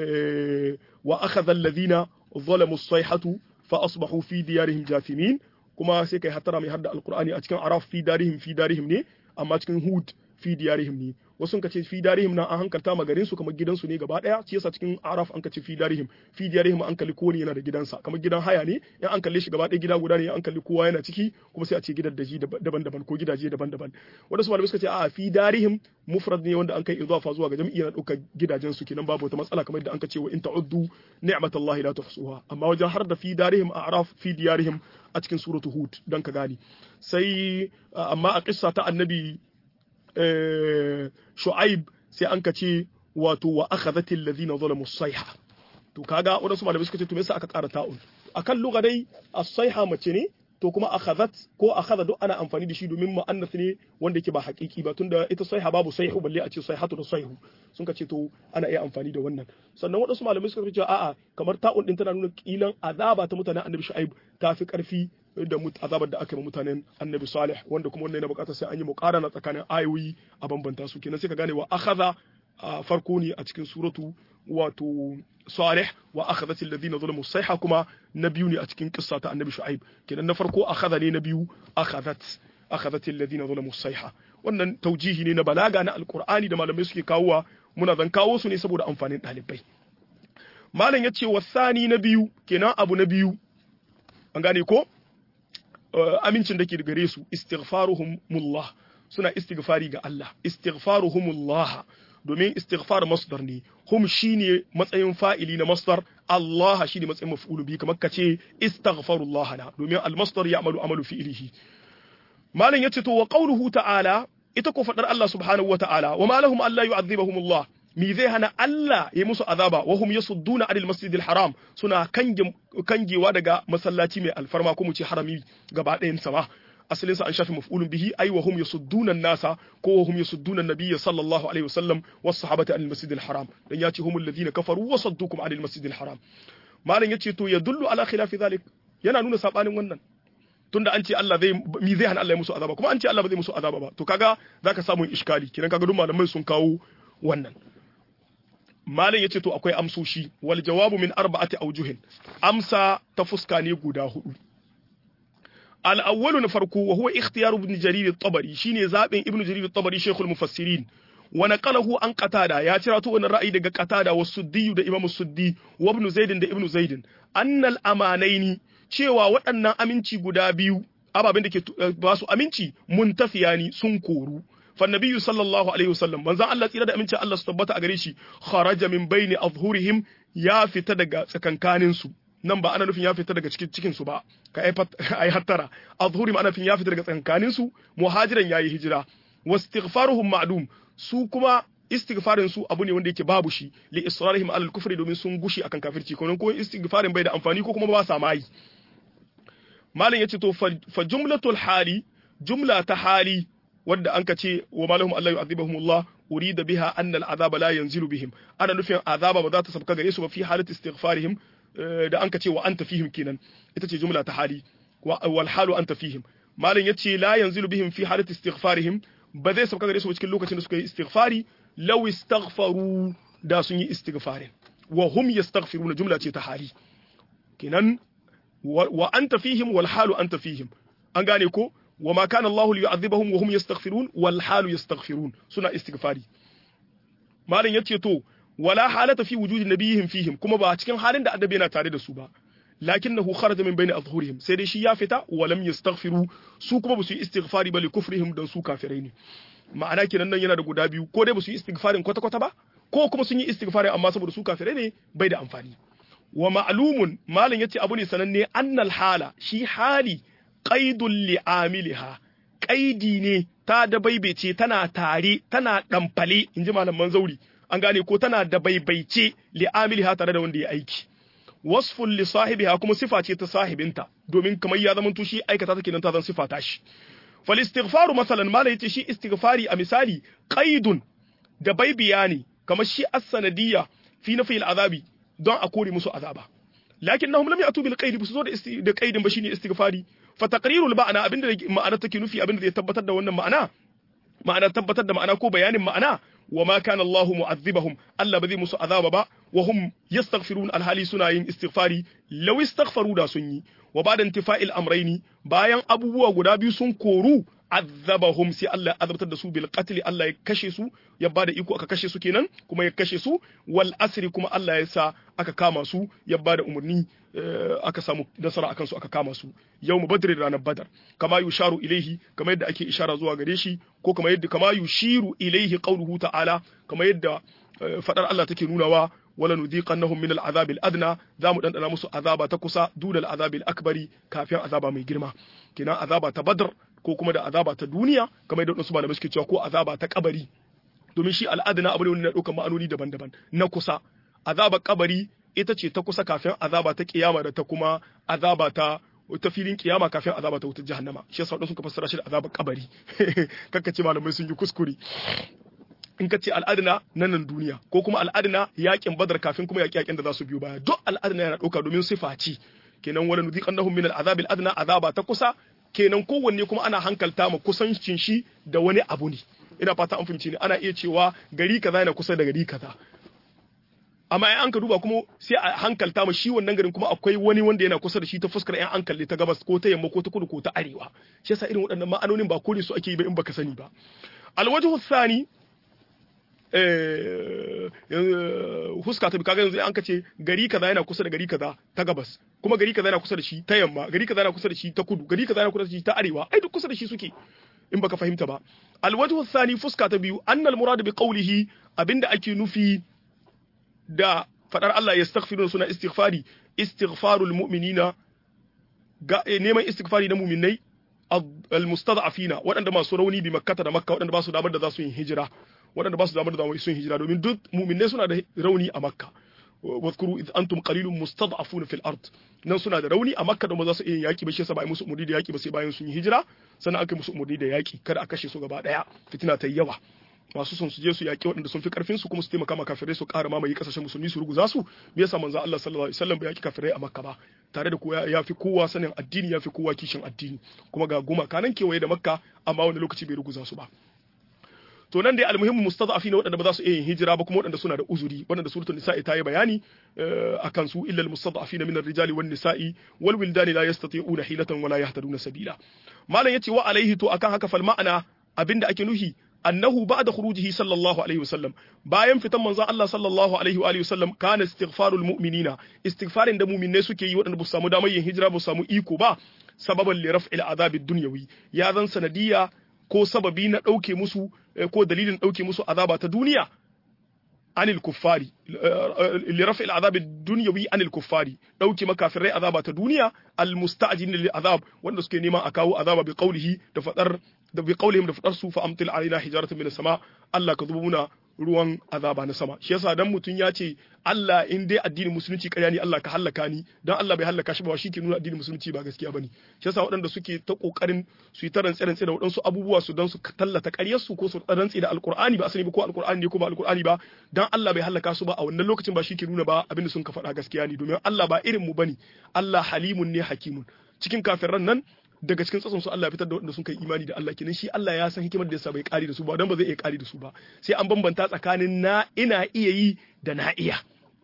wa akhadha alladhina zalamu as-sayhatu fa asbahu fi diyarihim jathimin kuma sai kai hatara mai hadda alqur'ani a cikin araf fi darihim fi darihim ne amma cikin hud fi diyarihim ne wasu sun kace fi darihim nan an hankalta ma garin su kamar gidansu ne gaba daya shi yasa cikin araf an kace fi darihim fi diyarihim an kalli kowane yana da gidansa kamar gidan haya ne in an kalle shi gaba daya gida guda ne an kalli kowa yana ciki kuma sai a ce gidan daji daban-daban ko gidaje daban-daban wanda su malamai suka ce a fi darihim mufrad ne wanda an kai idafa zuwa ga jami'i na dauka gidajen su kenan babu wata matsala kamar yadda an kace wa in ta'uddu ni'matallahi la tuhsuha amma wajen har da fi darihim a araf fi diyarihim a cikin suratu hud dan ka gane sai amma a kissa ta annabi shu'aib sai an ka ce wato wa akhadhat alladhina zalamu as-sayha to kaga wadansu malamai suka ce to me yasa aka ƙara ta'un akan lugha dai as-sayha mace ne to kuma akhadhat ko akhadha duk ana amfani da shi domin mu'annath ne wanda yake ba haƙiƙi ba tunda ita sayha babu sayhu balle a ce sayhatu da sayhu sun ka ce to ana iya amfani da wannan sannan wadansu malamai suka ce a'a kamar ta'un din tana nuna kilan azaba ta mutanen annabi shu'aib ta fi karfi da azabar da aka yi mutanen annabi salih wanda kuma wannan yana bukatar sai an yi muqarana tsakanin ayoyi a bambanta su kenan sai ka gane wa akhadha farko ne a cikin suratu wato salih wa akhadhat alladhina zalamu sayha kuma na biyu ne a cikin kissa ta annabi shu'aib kenan na farko akhadha ne na biyu akhadhat akhadhat alladhina zalamu sayha wannan taujihi ne na balaga na alqur'ani da malamai suke kawowa muna zan kawo su ne saboda amfanin ɗalibai malam yace wasani na biyu kenan abu na biyu an gane ko amincin da ke gare su istighfaruhumullah suna istighfari ga Allah istighfaruhumullah domin istighfar masdar ne hum shine matsayin fa'ili na masdar Allah shine matsayin maf'ulu bi kamar kace istaghfarullah na domin al-masdar ya'malu amalu fi'lihi malam yace to wa qawluhu ta'ala ita ko fadar Allah subhanahu wa ta'ala wa ma lahum alla yu'adhibahumullah mi zai hana Allah ya musu azaba wa hum yasudduna anil masjidil haram suna kangewa daga masallaci mai alfarma ko mu ce harami gaba ɗayan sa ba asalin sa an shafi maf'ulun bihi ai wa hum yasudduna nasa ko wa hum yasudduna nabiyya sallallahu alaihi wasallam was sahabati anil masjidil haram dan yace humul ladina kafaru wa saddukum anil masjidil haram malam yace to yadullu ala khilafi zalik yana nuna sabanin wannan tunda an ce Allah zai mi zai hana Allah ya musu azaba kuma an ce Allah ba zai musu azaba ba to kaga zaka samu iskali kinan kaga duk malamai sun kawo wannan Malam ya ce to akwai amsoshi wal jawabu min arba'ati aujuhin amsa ta fuska ne guda hudu al awwalu na farko wa huwa ikhtiyar ibn jarir at-tabari shine zabin ibn jarir at-tabari shaykhul mufassirin wa naqalahu an qatada ya cira to wannan ra'ayi daga qatada wa suddi da imam suddi wa ibn zaid da ibn zaid annal amanaini cewa waɗannan aminci guda biyu ababen da ke ba su aminci muntafiyani sun koru فالنبي صلى الله عليه وسلم من زان الله تيرا da amincin Allah su tabbata a gare shi kharaja min baini azhurihim ya fita daga tsakankanin su nan ba ana nufin ya fita daga cikin cikin su ba ka ai hattara azhurim ana nufin ya fita daga tsakankanin su muhajiran yayi hijira wastighfaruhum ma'dum su kuma istighfarin su abu ne wanda yake babu shi li israrihim alal kufri domin sun gushi akan kafirci ko ko istighfarin bai da amfani ko kuma ba sa mai malam yace to fa jumlatul hali jumla ta hali wadda an ka ce wa malahum Allah yu'adhibuhumullah urida biha anna al'azaba la yanzilu bihim ana nufin azaba ba za ta sabka gare su ba fi halat istighfarihim da an ka ce wa anta fihim kenan ita ce jumla ta hali wal halu anta fihim malin yace la yanzilu bihim fi halat istighfarihim ba zai sabka gare su cikin lokacin da suka yi istighfari law istaghfaru da sun yi istighfarin wa hum yastaghfiruna jumla ce ta hali kenan wa anta fihim wal halu anta fihim an gane ko وما كان الله ليعذبهم وهم يستغفرون والحال يستغفرون سنة استغفاري مالن yace to wala halata fi wujudi nabiyihim fihim kuma ba cikin halin da annabi yana tare da su ba lakinnahu kharaja min bayni azhurihim sai dai shi ya fita wa lam yastaghfiru su kuma ba su yi istighfari ba li kufrihim dan su kafirai ne ma'ana kenan nan yana da guda biyu ko dai ba su yi istighfarin kwata kwata ba ko kuma sun yi istighfari amma saboda su kafirai ne bai da amfani wa ma'lumun malin yace abu ne sananne annal hala shi hali qaidul li'amiliha qaidi ne ta da baibaice tana tare tana damfale inji malaman zauri an gane ko tana da baibaice li'amiliha tare da wanda ya aiki wasful li sahibiha kuma sifa ce ta sahibinta domin kamar ya zama shi aikata take nan ta zan sifa ta shi fal istighfaru masalan mala yace shi istighfari a misali qaidun da baibiya ne kamar shi as-sanadiyya fi nafi al-azabi don a kore musu azaba lakinnahum lam ya'tu bil qaid bisu zo da qaidin ba shine istighfari fa taqrirul ma'ana abinda ma'ana take nufi abinda zai tabbatar da wannan ma'ana ma'ana tabbatar da ma'ana ko bayanin ma'ana wa ma kana Allahu mu'azzibahum Allah ba zai musu azaba ba wa hum yastaghfirun alhali suna yin istighfari law istaghfaru da sun yi wa ba'da intifa'il amrayni bayan abubuwa guda biyu sun koru azabahum sai Allah ya azabtar da su bil qatl Allah ya kashe su ya bada iko aka kashe su kenan kuma ya kashe su wal asri kuma Allah ya sa aka kama su ya bada umarni aka samu nasara akan su aka kama su yawmu badr ranar badar kama yusharu ilaihi kama yadda ake ishara zuwa gare shi ko kama yadda kama yushiru ilaihi qawluhu ta'ala kama yadda fadar Allah take nunawa wala nudiqannahum min al'azab al'adna za mu dandana musu azaba ta kusa dudal azab akbari kafin azaba mai girma kenan azaba ta badr ko kuma da azaba ta duniya kamar yadda wasu malamai suke cewa ko azaba ta kabari domin shi al'adna abu ne wanda na ɗaukar ma'anoni daban-daban na kusa azaba kabari ita ce ta kusa kafin azaba ta kiyama da ta kuma azaba ta ta filin kiyama kafin azaba ta wutar jahannama shi yasa wadansu ka fassara shi da azabar kabari kakka ce malamai sun yi kuskure in ka ce al'adina na nan duniya ko kuma al'adina yakin badar kafin kuma yaki yakin da za su biyo baya duk al'adina yana ɗauka domin sifa ce kenan wala nuziqannahum min al'azab al'adna azaba ta kusa kenan kowanne kuma ana hankalta ma kusancin shi da wani abu ne ina fata an fahimci ne ana iya cewa gari kaza yana kusa da gari kaza amma in an ka duba kuma sai a hankalta ma shi wannan garin kuma akwai wani wanda yana kusa da shi ta fuskar yan hankali ta gabas ko ta yamma ko ta kudu ko ta arewa shi yasa irin waɗannan ma'anonin ba kore su ake yi ba in baka sani ba alwajhu thani huska ta kaga yanzu an ka ce gari kaza yana kusa da gari kaza ta gabas kuma gari kaza yana kusa da shi ta yamma gari kaza yana kusa da shi ta kudu gari kaza yana kusa da shi ta arewa ai duk kusa da shi suke in baka fahimta ba alwajhu thani fuska ta biyu annal murad bi qawlihi abinda ake nufi da fadar Allah ya staghfiru suna istighfari istighfarul mu'minina ga neman istighfari na mu'minai al-mustad'afina waɗanda masu rauni bi makkata da makka waɗanda ba su damar da za su yi hijira waɗanda ba su damar da za su yi hijira domin duk mu'minai suna da rauni a makka واذكروا إذ أنتم قليل مستضعفون في الأرض nan suna da rauni a makka da ba za su iya yaki ba shi yasa ba musu umurni da yaki ba sai bayan sun yi hijira sannan aka musu umurni da yaki kada a kashe su gaba daya fitina ta yawa masu son su je su yaki waɗanda sun fi karfin su kuma su taimaka ma kafirai su ƙara mamaye kasashen musulmi su ruguza su me yasa manzo Allah sallallahu alaihi wasallam bai yaki kafirai a makka ba tare da kowa ya fi kowa sanin addini ya fi kowa kishin addini kuma ga goma kanan kewaye da makka amma wani lokaci bai ruguza su ba to nan dai almuhimmu mustada'afi ne waɗanda ba za su iya yin hijira ba kuma waɗanda suna da uzuri waɗanda suratul nisa'i ta yi bayani akan su illa almustada'afina min ar-rijali wan nisa'i wal wildani la yastati'una hilatan wala yahtaduna sabila malam yace wa alaihi to akan haka fal ma'ana abinda ake nuhi annahu ba'da khurujihi sallallahu alaihi wasallam bayan fitan manzon Allah sallallahu alaihi wa alihi wasallam kana istighfarul mu'minina istighfarin da mu'minai suke yi waɗanda ba su samu damar yin hijira ba su samu iko ba sababan li raf'il azabid dunyawi ya zan sanadiyya ko sababi na ɗauke musu ko dalilin ɗauke musu azaba ta duniya anil kuffari li rafi al'azab dunyawi anil kuffari ɗauke makafirai azaba ta duniya al musta'jin lil azab wanda suke neman a kawo azaba bi qawlihi da fadar da bi qawlihim da fadar su fa amtil alaina hijaratan min sama Allah ka zubo muna ruwan azaba na sama shi yasa dan mutun ya ce Allah in dai addinin musulunci ƙarya ne Allah ka hallaka ni dan Allah bai hallaka shi ba shi ke nuna addinin musulunci ba gaskiya bane shi yasa waɗanda suke ta kokarin su yi ta rantsi rantsi da waɗansu abubuwa su dan su tallata ƙaryar su ko su rantsi da alqur'ani ba asali ba ko alqur'ani ne ko ba alqur'ani ba dan Allah bai hallaka su ba a wannan lokacin ba shi ke nuna ba abin da sun ka faɗa gaskiya ne domin Allah ba irin mu bane Allah halimun ne hakimun cikin kafirran nan daga cikin tsatson su Allah ya fitar da waɗanda sun kai imani da Allah kenan shi Allah ya san hikimar da yasa bai kari da su ba dan ba zai iya kari da su ba sai an bambanta tsakanin na ina iya yi da na iya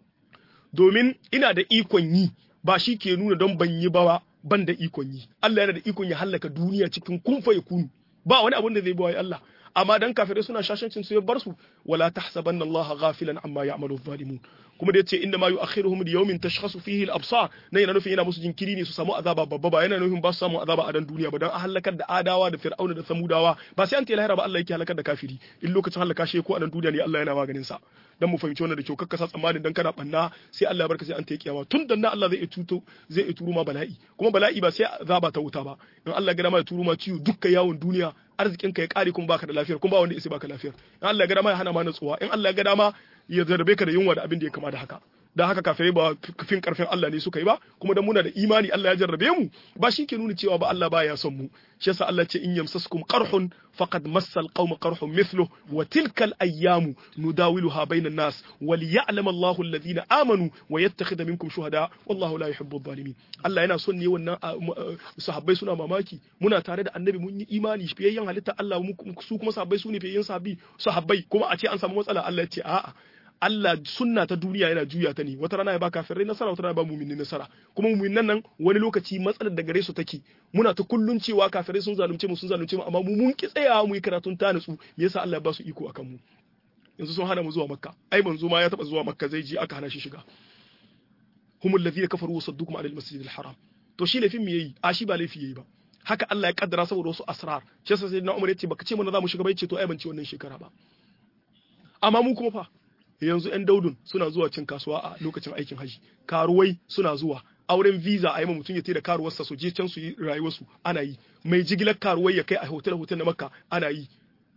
domin ina da ikon yi ba shi ke nuna don ban yi ba ban da ikon yi Allah yana da ikon ya hallaka duniya cikin kunfa ya kunu ba wani abin da zai bawa Allah amma dan kafirai suna shashancin su ya bar su wala tahsabanna Allah ghafilan amma ya'malu zalimun kuma da yace inna ma yu'akhiruhum li yawmin tashkhasu fihi al-absar nan yana nufin yana musu jinkiri ne su samu azaba babba ba yana nufin ba su samu azaba a dan duniya ba dan a halakar da adawa da fir'auna da samudawa ba sai an ta lahira ba Allah yake halakar da kafiri in lokacin halaka shi ko a dan duniya ne Allah yana maganin sa dan mu fahimci wannan da kyau kakka sa tsammanin dan kana banna sai Allah ya barka sai an ta kiyama tun dan Allah zai tuto zai turo ma bala'i kuma bala'i ba sai azaba ta wuta ba in Allah ya ga ma ya turo ma ciwo dukkan yawon duniya arzikin ka ya kare kuma baka da lafiyar kuma ba wanda ya baka lafiyar in Allah ya ga dama ya hana ma natsuwa in Allah ya ga dama ya zarbe ka da yunwa da abin da ya kama da haka dan haka kafirai ba fin karfin Allah ne suka yi ba kuma dan muna da imani Allah ya jarrabe mu ba shi ke nuna cewa ba Allah baya son mu shi yasa Allah ce in yamsaskum qarhun faqad massal qaum qarhun mithluhu wa tilkal ayyamu nudawiluha bainan nas wa liya'lam Allahu alladhina amanu wa yattakhidha minkum shuhada wallahu la yuhibbu adh-dhalimin Allah yana son ne wannan sahabbai suna mamaki muna tare da annabi mun yi imani fiyayyen halitta Allah su kuma sahabbai su ne fiyayyen sahabbi sahabbai kuma a ce an samu matsala Allah ya ce a'a Allah sunna ta duniya yana juya ta ne wata rana ya ba kafirai nasara wata rana ya ba mu'minin nasara kuma mu'minan nan wani lokaci matsalar da gare su take muna ta kullun cewa kafirai sun zalunce mu sun zalunce mu amma mu mun ki tsayawa mu yi karatun ta nutsu me yasa Allah ya ba su iko akan mu yanzu sun hana mu zuwa makka ai manzo ma ya taba zuwa makka zai je aka hana shi shiga humul ladhina kafaru wasaddukum anil masjidil haram to shi laifin me yayi a shi ba laifi yayi ba haka Allah ya kaddara saboda wasu asrar shi yasa sayyidina Umar yace baka ce mana za mu shiga bai ce to ai ban ci wannan shekara ba amma mu kuma fa yanzu yan daudun suna zuwa cin kasuwa a lokacin aikin haji karuwai suna zuwa auren visa a yi ma mutum ya da karuwarsa su je can su yi rayuwarsu ana yi mai jigilar karuwai ya kai a hotel hotel na makka ana yi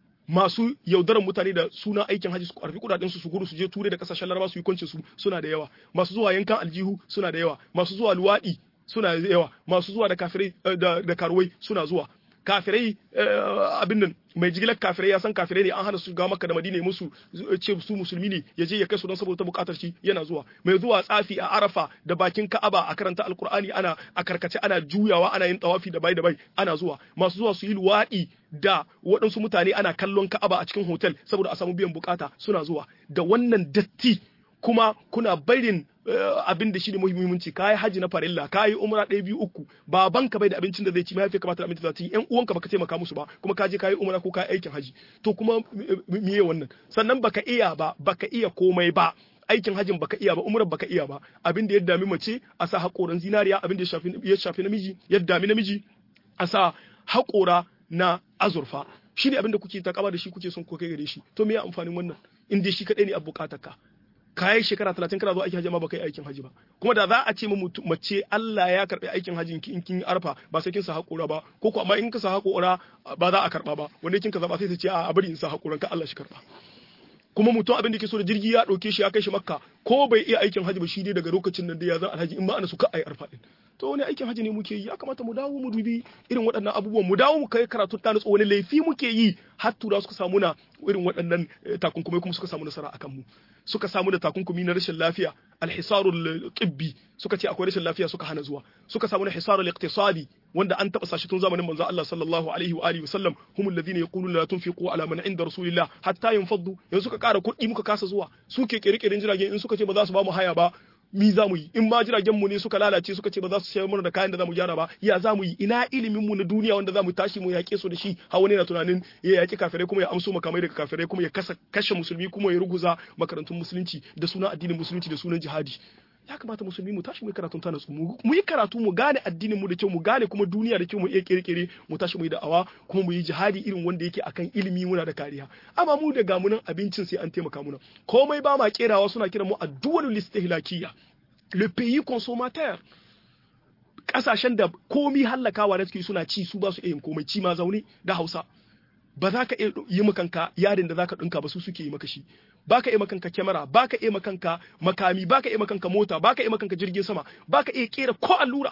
masu yaudaran mutane da suna aikin haji su karfi kudaden su su gudu su je turai da kasashen laraba su yi kwancin su suna da yawa masu zuwa yankan aljihu suna da yawa masu zuwa luwadi suna da yawa masu zuwa da kafirai da karuwai suna zuwa kafirai abin nan mai jigilar kafirai ya san kafirai ne an hana su ga maka da madina musu ce su musulmi ne ya je ya kai su don saboda bukatar shi yana zuwa mai zuwa tsafi a arafa da bakin ka'aba a karanta alkur'ani ana a karkace ana juyawa ana yin tawafi da bai da bai ana zuwa masu zuwa su yi luwaɗi da waɗansu mutane ana kallon ka'aba a cikin hotel saboda a samu biyan bukata suna zuwa da wannan datti kuma kuna barin abin da shi ne muhimmanci kayi haji na farilla kayi umra ɗaya biyu uku babanka bai da abincin da zai ci mahaifi kamata da abincin da zai ci yan uwanka baka taimaka musu ba kuma ka je kayi umra ko kayi aikin haji to kuma miye wannan sannan baka iya ba baka iya komai ba aikin hajin baka iya ba umrar baka iya ba abin da ya dami mace a sa haƙoran zinariya abin da ya shafi namiji ya dami namiji a sa haƙora na azurfa shi ne abin da kuke takaba da shi kuke son ko kai gare shi to me ya amfanin wannan in dai shi kadai ne a bukatar ka kayi shekara talatin kana zuwa aikin hajji ma baka yi aikin hajji ba kuma da za a ce mace Allah ya karbi aikin hajjin ki in kin arfa ba sai kin sa hakura ba ko ko amma in ka sa hakura ba za a karba ba wanda kin ka zaba sai ta ce a bari in sa hakuran ka Allah shi karba kuma mutum abin da ke so da jirgi ya dauke shi ya kai shi makka ko bai iya aikin hajji ba shi dai daga lokacin nan da ya zan alhaji in ma ana su ka ai arfa din to wani aikin hajji ne muke yi ya kamata mu dawo mu dubi irin waɗannan abubuwan mu dawo mu kai karatu ta nutsu wani laifi muke yi har tura suka samu na irin waɗannan takunkumai kuma suka samu nasara akan mu suka samu da takunkumi na rashin lafiya alhisarul tibbi suka ce akwai rashin lafiya suka hana zuwa suka samu na hisarul iqtisadi wanda an taba sashi tun zamanin manzo Allah sallallahu alaihi wa alihi wasallam humul ladina yaquluna la tunfiqu ala man inda rasulillah hatta yanfaddu yanzu suka kara kuɗi muka kasa zuwa suke kirkirin jiragen in suka ce ba za su ba mu haya ba mi za mu yi in ma jiragen mu ne suka lalace suka ce ba za su sayar mana da kayan da za mu gyara ba ya za mu yi ina ilimin mu na duniya wanda za mu tashi mu yaƙe su da shi har wani na tunanin ya yaƙi kafirai kuma ya amso makamai daga kafirai kuma ya kashe musulmi kuma ya ruguza makarantun musulunci da sunan addinin musulunci da sunan jihadi ya kamata musulmi mu tashi mu yi karatun ta nasu mu yi karatu mu gane addinin mu da kyau mu gane kuma duniya da kyau mu iya kirkire mu tashi mu yi da'awa kuma mu yi jihadi irin wanda yake akan ilimi muna da kariya amma mu da gamunan abincin sai an taimaka muna komai ba ma kerawa suna kiran mu addu'al listihlakiyya le pays consommateur kasashen da komi hallakawa da suke suna ci su ba su iya yin komai ci ma zaune da Hausa ba za ka iya yi makanka yarin da za ka ɗinka ba su suke yi maka shi ba ka iya makanka kyamara ba ka iya makanka makami ba ka iya makanka mota ba ka iya makanka jirgin sama ba ka iya kera ko allura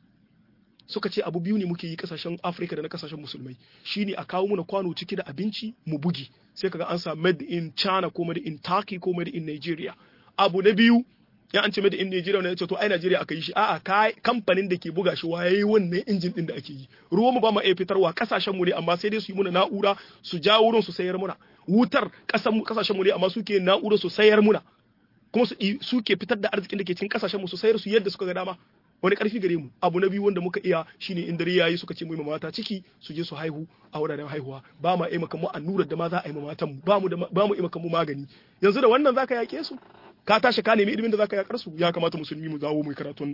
suka ce abu biyu ne muke yi kasashen afirka da na kasashen musulmai shine a kawo muna kwano ciki da abinci mu bugi sai kaga an sa made in china ko made in turkey ko made in nigeria abu na biyu ya an ce made in Nigeria ne ya ce to ai Nigeria aka yi shi a'a kai kamfanin da ke buga shi waye wannan injin din da ake yi ruwan mu ba mu iya fitarwa kasashen mu ne amma sai dai su yi muna na'ura su jawo wurin su sayar muna wutar kasan mu kasashen mu ne amma suke na'ura su sayar muna kuma su suke fitar da arzikin da ke cikin kasashen mu su sayar su yadda suka ga dama wani karfi gare mu abu na biyu wanda muka iya shine in dare yayi suka ce mu mata ciki su je su haihu a wuraren haihuwa ba ma aimaka mu annurar da ma za a yi matan mu ba mu da ba mu aimaka mu magani yanzu da wannan zaka yake su ka tashi ka nemi ilimin da zaka yakar su ya kamata musulmi mu dawo mu karatun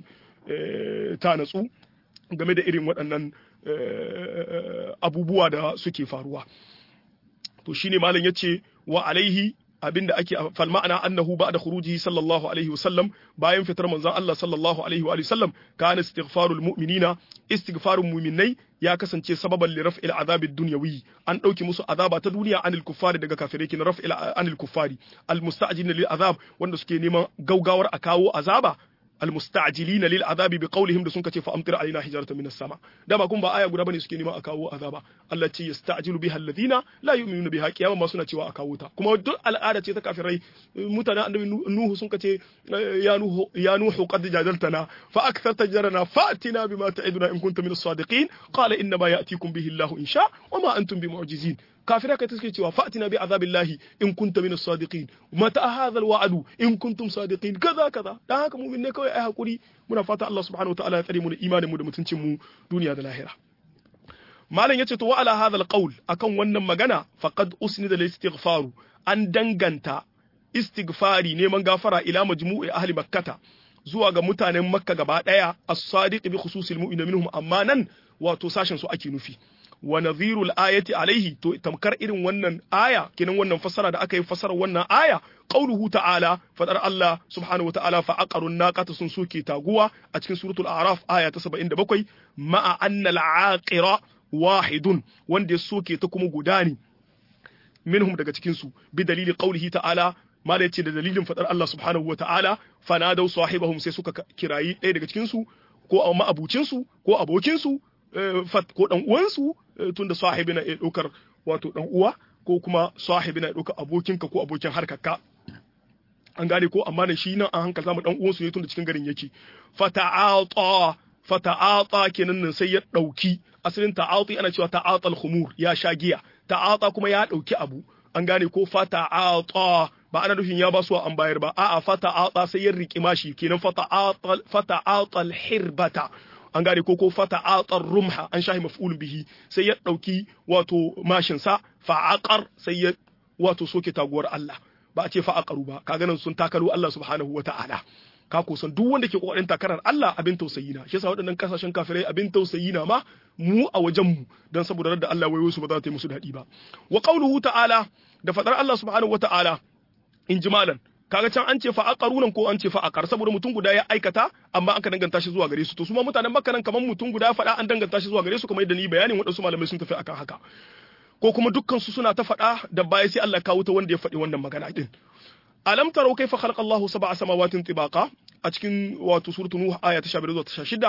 ta natsu game da irin waɗannan abubuwa da suke faruwa to shine malam yace wa alaihi abinda ake fal ma'ana annahu ba'da khurujihi sallallahu alaihi wasallam bayan fitar manzon Allah sallallahu alaihi wa sallam kana istighfarul mu'minina istighfarul mu'minai ya kasance sababan li raf'il azabid dunyawi an dauki musu azaba ta duniya anil kuffari daga kafirai kin raf'il anil kuffari al musta'jilina lil azab wanda suke neman gaugawar a kawo azaba المستعجلين للعذاب بقولهم da sun kace fa amtir alaina hijaratan minas sama da ba kun ba aya guda bane suke neman a kawo azaba Allah ce yasta'jilu biha alladhina la yu'minuna biha kiyama ma suna cewa a kawo ta kuma duk al'ada ce ta kafirai mutanen annabi nuhu sun kace ya nuhu ya nuhu qad jadaltana fa aktharta jarana fa'tina bima ta'iduna in kunta minas sadiqin qala inna ma ya'tikum bihi Allah in sha wa ma antum bimu'jizin kafirai kai suke cewa fa'tina bi azabillahi in kunta minas sadiqin mata hadha alwa'du in kuntum sadiqin kaza kaza dan haka mu'min ne kawai ai hakuri muna fata Allah subhanahu wa ta'ala ya tsare mu da imanin mu da mutuncin mu duniya da lahira malam yace to wa ala hadha alqawl akan wannan magana faqad usnida lil istighfaru an danganta istighfari neman gafara ila majmu'i ahli makkata zuwa ga mutanen makka gaba daya as-sadiq bi khususil mu'minin minhum amma nan wato sashen su ake nufi wa nadhirul ayati alaihi to tamkar irin wannan aya kinan wannan fassara da aka yi fassarar wannan aya qauluhu ta'ala fadar Allah subhanahu wata'ala fa aqarun naqata sun soke taguwa a cikin suratul a'raf aya ta 77 ma'a anna al-aqira wahidun wanda ya soke ta kuma guda ne minhum daga cikin su bi dalili qaulihi ta'ala mala yace da dalilin fadar Allah subhanahu wata'ala fanadau sahibahum sai suka kirayi ɗaya daga cikin su ko ma'abucin su ko abokin su ko dan uwansu tunda sahibi na iya ɗaukar wato dan uwa ko kuma sahibi na ɗaukar abokinka ko abokin harkarka an gane ko amma da shi nan an hankalta mu dan uwansu ne tunda cikin garin yake fata'ata fata'ata kenan nan sai ya ɗauki asalin ta'ati ana cewa ta'atal khumur ya sha giya ta'ata kuma ya ɗauki abu an gane ko fata'ata ba ana nufin ya ba su an bayar ba a'a fata'ata sai ya riƙi mashi kenan fata'atal fata'atal hirbata an gane ko ko fata atar rumha an shahi maf'ul bihi sai ya dauki wato mashin sa fa'aqar sai ya wato soke taguwar Allah ba a ce fa'aqaru ba kaga nan sun takalo Allah subhanahu wata'ala ka ko san duk wanda ke kokarin takarar Allah abin tausayi na shi yasa waɗannan kasashen kafirai abin tausayi na ma mu a wajen mu dan saboda da Allah wayo su ba za ta yi musu dadi ba wa qauluhu ta'ala da fadar Allah subhanahu wata'ala in jimalan kaga can an ce fa aqarunan ko an ce fa aqar saboda mutum guda ya aikata amma aka danganta shi zuwa gare su to su ma mutanen makka nan kaman mutum guda faɗa an danganta shi zuwa gare su kamar yadda ni bayanin waɗansu malamai sun tafi akan haka ko kuma dukkan su suna ta faɗa da baya sai Allah kawo ta wanda ya faɗi wannan magana din alam tarau kaifa khalaqa Allah sab'a samawatin tibaqa a cikin wato suratul nuh aya ta 15 zuwa ta 16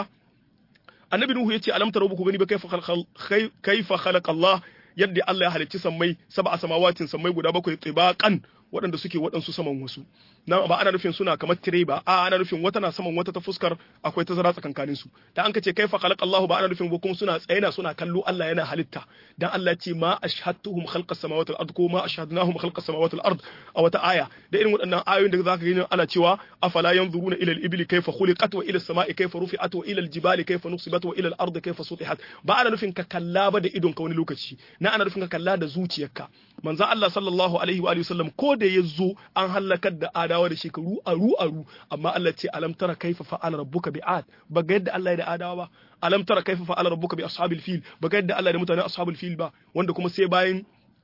annabi nuhu yace alam tarau ku gani ba kaifa khalaqa kaifa khalaqa Allah yadda Allah ya halicci sammai sab'a samawatin sammai guda bakwai tibaqan waɗanda suke waɗansu saman wasu na ba ana nufin suna kamar tire ba a ana nufin wata na saman wata ta fuskar akwai tazara tsakankanin su da an ka ce kaifa khalaqa Allah ba ana nufin ba kuma suna tsayina suna kallo Allah yana halitta dan Allah ya ce ma ashhadtuhum khalqa samawati wal ard ko ma ashhadnahum khalqa samawati wal ard a wata aya da irin waɗannan ayoyin da zaka gani ana cewa afala yanzuruna ila al-ibli kaifa khuliqat wa ila as-sama'i kaifa rufi'at wa ila al-jibali kaifa nusibat wa ila al-ard kaifa sutihat ba ana nufin ka kalla ba da idon ka wani lokaci na ana nufin ka kalla da zuciyarka manzo Allah sallallahu alaihi wa sallam ko da ya zo an halakar da adawa da shekaru aru aru amma Allah ce alam tara kaifa fa'ala rabbuka bi'ad ba ga yadda Allah ya da adawa ba alam tara kaifa fa'ala rabbuka bi ashabil fil ba ga yadda Allah da mutanen ashabul fil ba wanda kuma sai bayan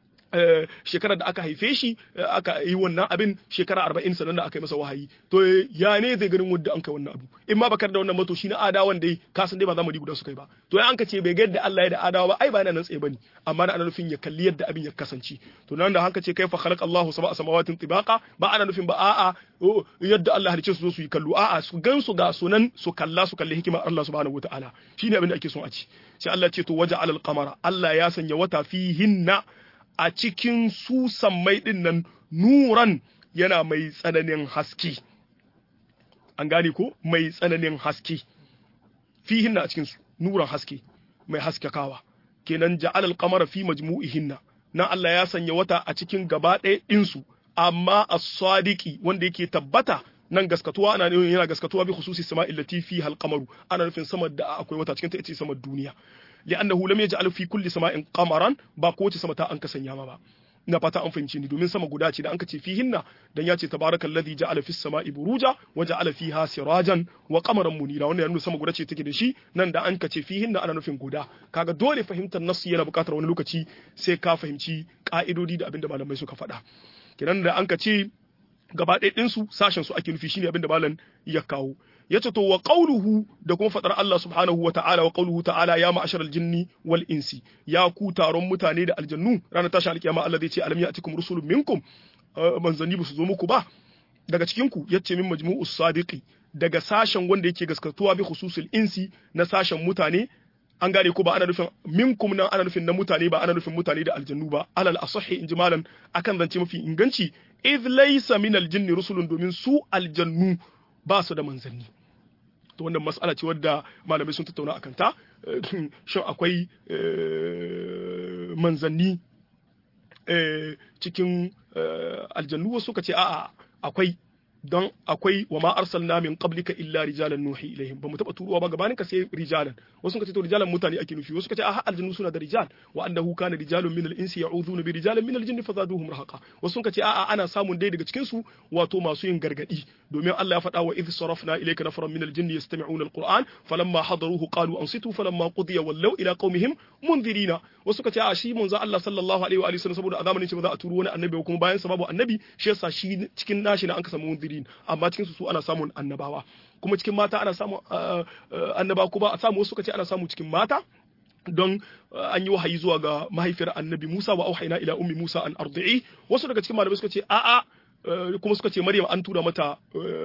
shekarar da aka haife shi aka yi wannan abin shekara arba'in sannan da aka yi masa wahayi to ya ne zai ganin wanda an kai wannan abu in ma bakar da wannan mato shi na adawan dai ka san dai ba za mu guda su kai ba to ya an ka ce bai ga yadda Allah ya da adawa ba ai ba yana nan tsaye bane amma na ana nufin ya kalli yadda abin ya kasance to nan da hanka ce kaifa khalaqa Allahu sab'a samawatin tibaqa ba ana nufin ba a'a yadda Allah halicce su zo su yi kallo a'a su gan su ga sunan su kalla su kalli hikimar Allah subhanahu wataala shine abin da ake son a ci sai Allah ce to waja alal qamara Allah ya sanya wata fihinna a cikin su sammai ɗin nan nuran yana mai tsananin haske an gane ko mai tsananin haske fihinna a cikin su nuran haske mai haskakawa kenan ja'al al-qamara fi majmu'ihinna nan Allah ya sanya wata a cikin gaba ɗaya ɗinsu amma as-sadiqi wanda yake tabbata nan gaskatuwa ana nufin yana gaskatuwa bi khususi sama'il lati fi al-qamaru ana nufin sama da akwai wata cikin ta ita sama duniya li'annahu lam yaj'al fi kulli sama'in qamaran ba ko wace sama ta an kasanya ma ba ina fata an fahimci ni domin sama guda ce da an ka ce fihinna dan ya ce tabarakallazi ja'ala fis sama'i buruja wa ja'ala fiha sirajan wa qamaran munira wannan ya nuna sama guda ce take da shi nan da an ka ce fihinna ana nufin guda kaga dole fahimtar nassi yana buƙatar wani lokaci sai ka fahimci ka'idodi da abinda malamai suka faɗa kenan da an ka ce gaba ɗaya ɗinsu sashen su ake nufi shine abinda malam ya kawo yace to wa qawluhu da kuma fadar Allah subhanahu wa ta'ala wa qawluhu ta'ala ya ma'asharal jinni wal insi ya ku taron mutane da aljannu ranar tashi alkiyama Allah zai ce alam ya'tikum rusulun minkum manzanni ba su zo muku ba daga cikin ku yace min majmu'us sadiqi daga sashen wanda yake gaskatuwa bi khususul insi na sashen mutane an gane ko ba ana nufin minkum nan ana nufin na mutane ba ana nufin mutane da aljannu ba alal asahi in jimalan akan zance mafi inganci idh laysa min aljinni rusulun domin su aljannu ba su da manzanni to wannan mas'ala ce wadda malamai sun tattauna akan ta shin akwai manzanni cikin aljannu wasu suka ce a'a akwai don akwai wa ma arsalna min qablika illa rijalan nuhi ilaihim ba mu taba turuwa ba gabanin ka sai rijalan wasu kace to rijalan mutane ake nufi wasu kace a aljannu suna da rijal wa annahu kana rijalun min al-insi ya'udhuna bi rijalin min al-jinni fazaduhum rahaqa wasu kace a ana samun dai daga cikin su wato masu yin gargadi domin Allah ya faɗa wa idh sarafna ilayka nafaran min al-jinni yastami'una al-qur'an falamma hadaruhu qalu ansitu falamma qudiya wallaw ila qaumihim mundirina wasu kace a shi manzo Allah sallallahu alaihi wa alihi wasallam saboda a zamanin shi ba za a turo wani annabi kuma bayan sa babu annabi shi yasa shi cikin nashi na an ka samu mundirin amma cikin su ana samun annabawa kuma cikin mata ana samun annaba kuma a samu wasu kace ana samu cikin mata don an yi wahayi zuwa ga mahaifiyar annabi Musa wa auhayna ila ummi Musa an ardi'i wasu daga cikin malamai suka ce a'a kuma suka ce Maryam an tura mata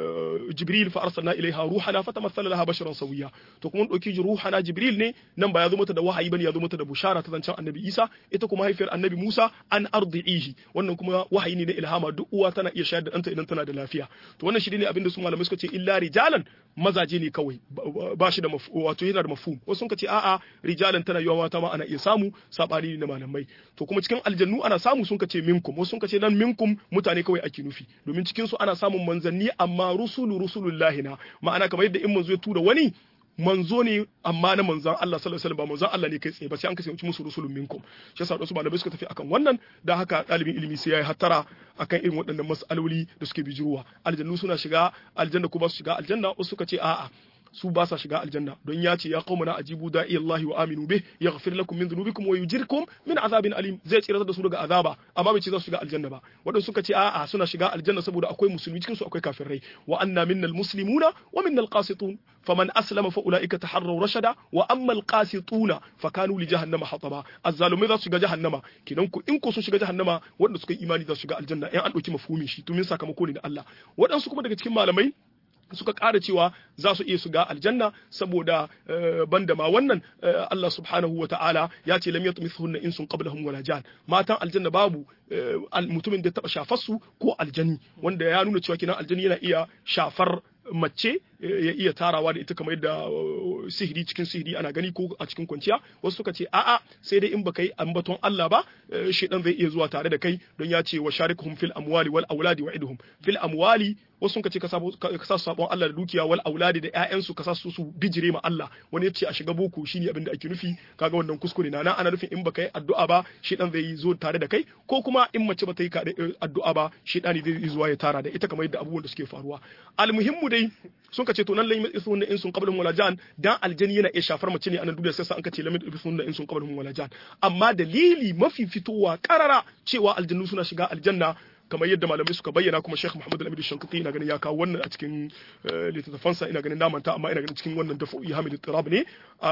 Jibril fa arsalna ilaiha ruhana fatamassala laha basharan sawiya to kuma dauki ruhana Jibril ne nan ba ya zo mata da wahayi bane ya zo mata da bushara ta zancen Annabi Isa ita kuma haifiyar Annabi Musa an ardi'ihi wannan kuma wahayi ne na ilhama duk uwa tana iya shayar da ɗanta idan tana da lafiya to wannan shi ne abin da su malamai suka ce illa rijalan mazaje ne kawai ba shi da wato yana da mafhum wasu sun ce a'a rijalan tana yawa mata ma ana iya samu sabani ne na malamai to kuma cikin aljannu ana samu sun ce minkum wasu sun ce nan minkum mutane kawai ake nufi domin cikin su ana samun manzanni amma rusulu rusulullahi na ma'ana kamar yadda in manzo ya tura wani manzo ne amma na manzon Allah sallallahu alaihi wasallam ba manzon Allah ne kai tsaye ba sai an kasance musu rusulun minkum shi yasa wasu malamai suka tafi akan wannan da haka dalibin ilimi sai yayi hattara akan irin waɗannan mas'aloli da suke bijiruwa aljannu suna shiga aljanna ko ba su shiga aljanna wasu suka ce a'a su ba sa shiga aljanna don ya ce ya qaumana ajibu da'i Allah wa aminu bih yaghfir lakum min dhunubikum wa yujirkum min azabin alim zai tsira da su daga azaba amma bai ce za su shiga aljanna ba wadanda suka ce a'a suna shiga aljanna saboda akwai musulmi cikin su akwai kafirai wa anna minnal muslimuna wa minnal qasitun faman aslama fa ulaika taharraw rashada wa amma al qasituna fa kanu li jahannama hataba azzalumai za su shiga jahannama kidan ku in ko sun shiga jahannama wadanda suka yi imani za su shiga aljanna in an dauki mafhumin shi to min sakamako ne na Allah wadansu kuma daga cikin malamai suka ƙara cewa za su iya su ga aljanna saboda banda ma wannan Allah subhanahu wa ta'ala ya ce lam yatmithunna insun qablahum wala jan matan aljanna babu mutumin da taba shafar su ko aljani wanda ya nuna cewa kinan aljani yana iya shafar mace ya iya tarawa da ita kamar yadda sihiri cikin sihiri ana gani ko a cikin kwanciya wasu suka ce a'a sai dai in baka yi ambaton Allah ba shedan zai iya zuwa tare da kai don ya ce wa sharikuhum fil amwali wal auladi wa idhum fil amwali wasu sun ce ka sa sabon Allah da dukiya wal auladi da ƴaƴansu ka sa su su bijire ma Allah wani ya ce a shiga boko shine abin da ake nufi kaga wannan kuskure na nan ana nufin in baka yi addu'a ba shedan zai zo tare da kai ko kuma in mace ba ta yi addu'a ba shedani zai zuwa ya tara da ita kamar yadda abubuwan da suke faruwa almuhimmu dai sun ka ce to nan lamin isu in sun qablahum wala jan dan aljani yana iya shafar mace ne a nan duniya sai an ka ce lamin isu in sun qablahum wala jan amma dalili mafi fitowa karara cewa aljannu suna shiga aljanna kamar yadda malamai suka bayyana kuma Sheikh Muhammad Al-Amin Shankiti ina ganin ya kawo wannan a cikin littattafansa ina ganin namanta amma ina ganin cikin wannan dafu'i Hamid Tirab ne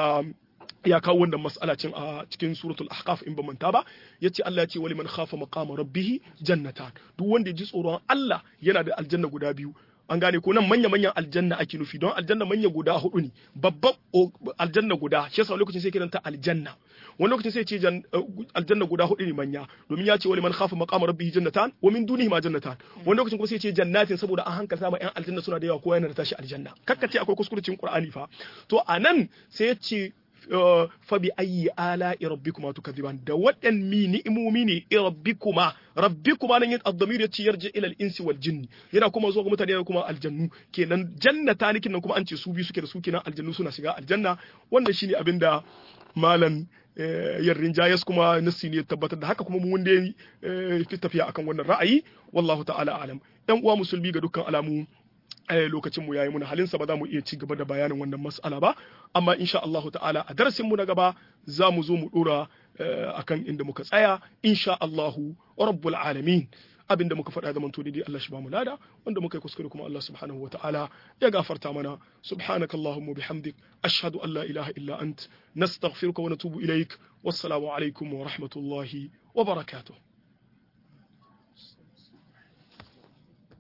ya kawo wannan mas'ala cin a cikin suratul ahqaf in ba manta ba yace Allah ya ce wali man khafa maqama rabbih jannatan duk wanda ya ji tsoron Allah yana da aljanna guda biyu an gane ko nan manya manyan aljanna ake nufi don aljanna manya guda hudu ne babban aljanna guda shi yasa lokacin sai kiranta aljanna wani lokacin sai ce aljanna guda hudu ne manya domin ya ce wali man khafa maqama rabbih jannatan wa min dunihi ma jannatan wani lokacin kuma sai ce jannatin saboda an hankalta ma yan aljanna suna da yawa ko yana da tashi aljanna kakkace akwai kuskurecin qur'ani fa to anan sai ya ce fa bi ayyi ala rabbikuma tukadiban da wadan mi ni'imomi ne rabbikuma rabbikuma nan yin ad-damir yace yarji ila al-insi wal jinni yana kuma zuwa ga mutane yana kuma aljannu kenan jannata nikin nan kuma an ce su bi suke da su kenan aljannu suna shiga aljanna wannan shine abinda malam yarrin jayas kuma nassi ne tabbatar da haka kuma mun wanda fi tafiya akan wannan ra'ayi wallahu ta'ala alam yan uwa musulmi ga dukkan alamu lokacin mu yayi muna halinsa ba za mu iya ci gaba da bayanin wannan mas'ala ba amma insha Allahu ta'ala a darasin mu na gaba za mu zo mu dora akan inda muka tsaya insha Allahu rabbul alamin abin da muka faɗa zaman to daidai Allah shi ba mu lada wanda muka yi kuskure kuma Allah subhanahu wa ta'ala ya gafarta mana subhanakallahumma bihamdik ashhadu an la ilaha illa ant nastaghfiruka wa natubu ilaik wassalamu alaikum wa rahmatullahi wa barakatuh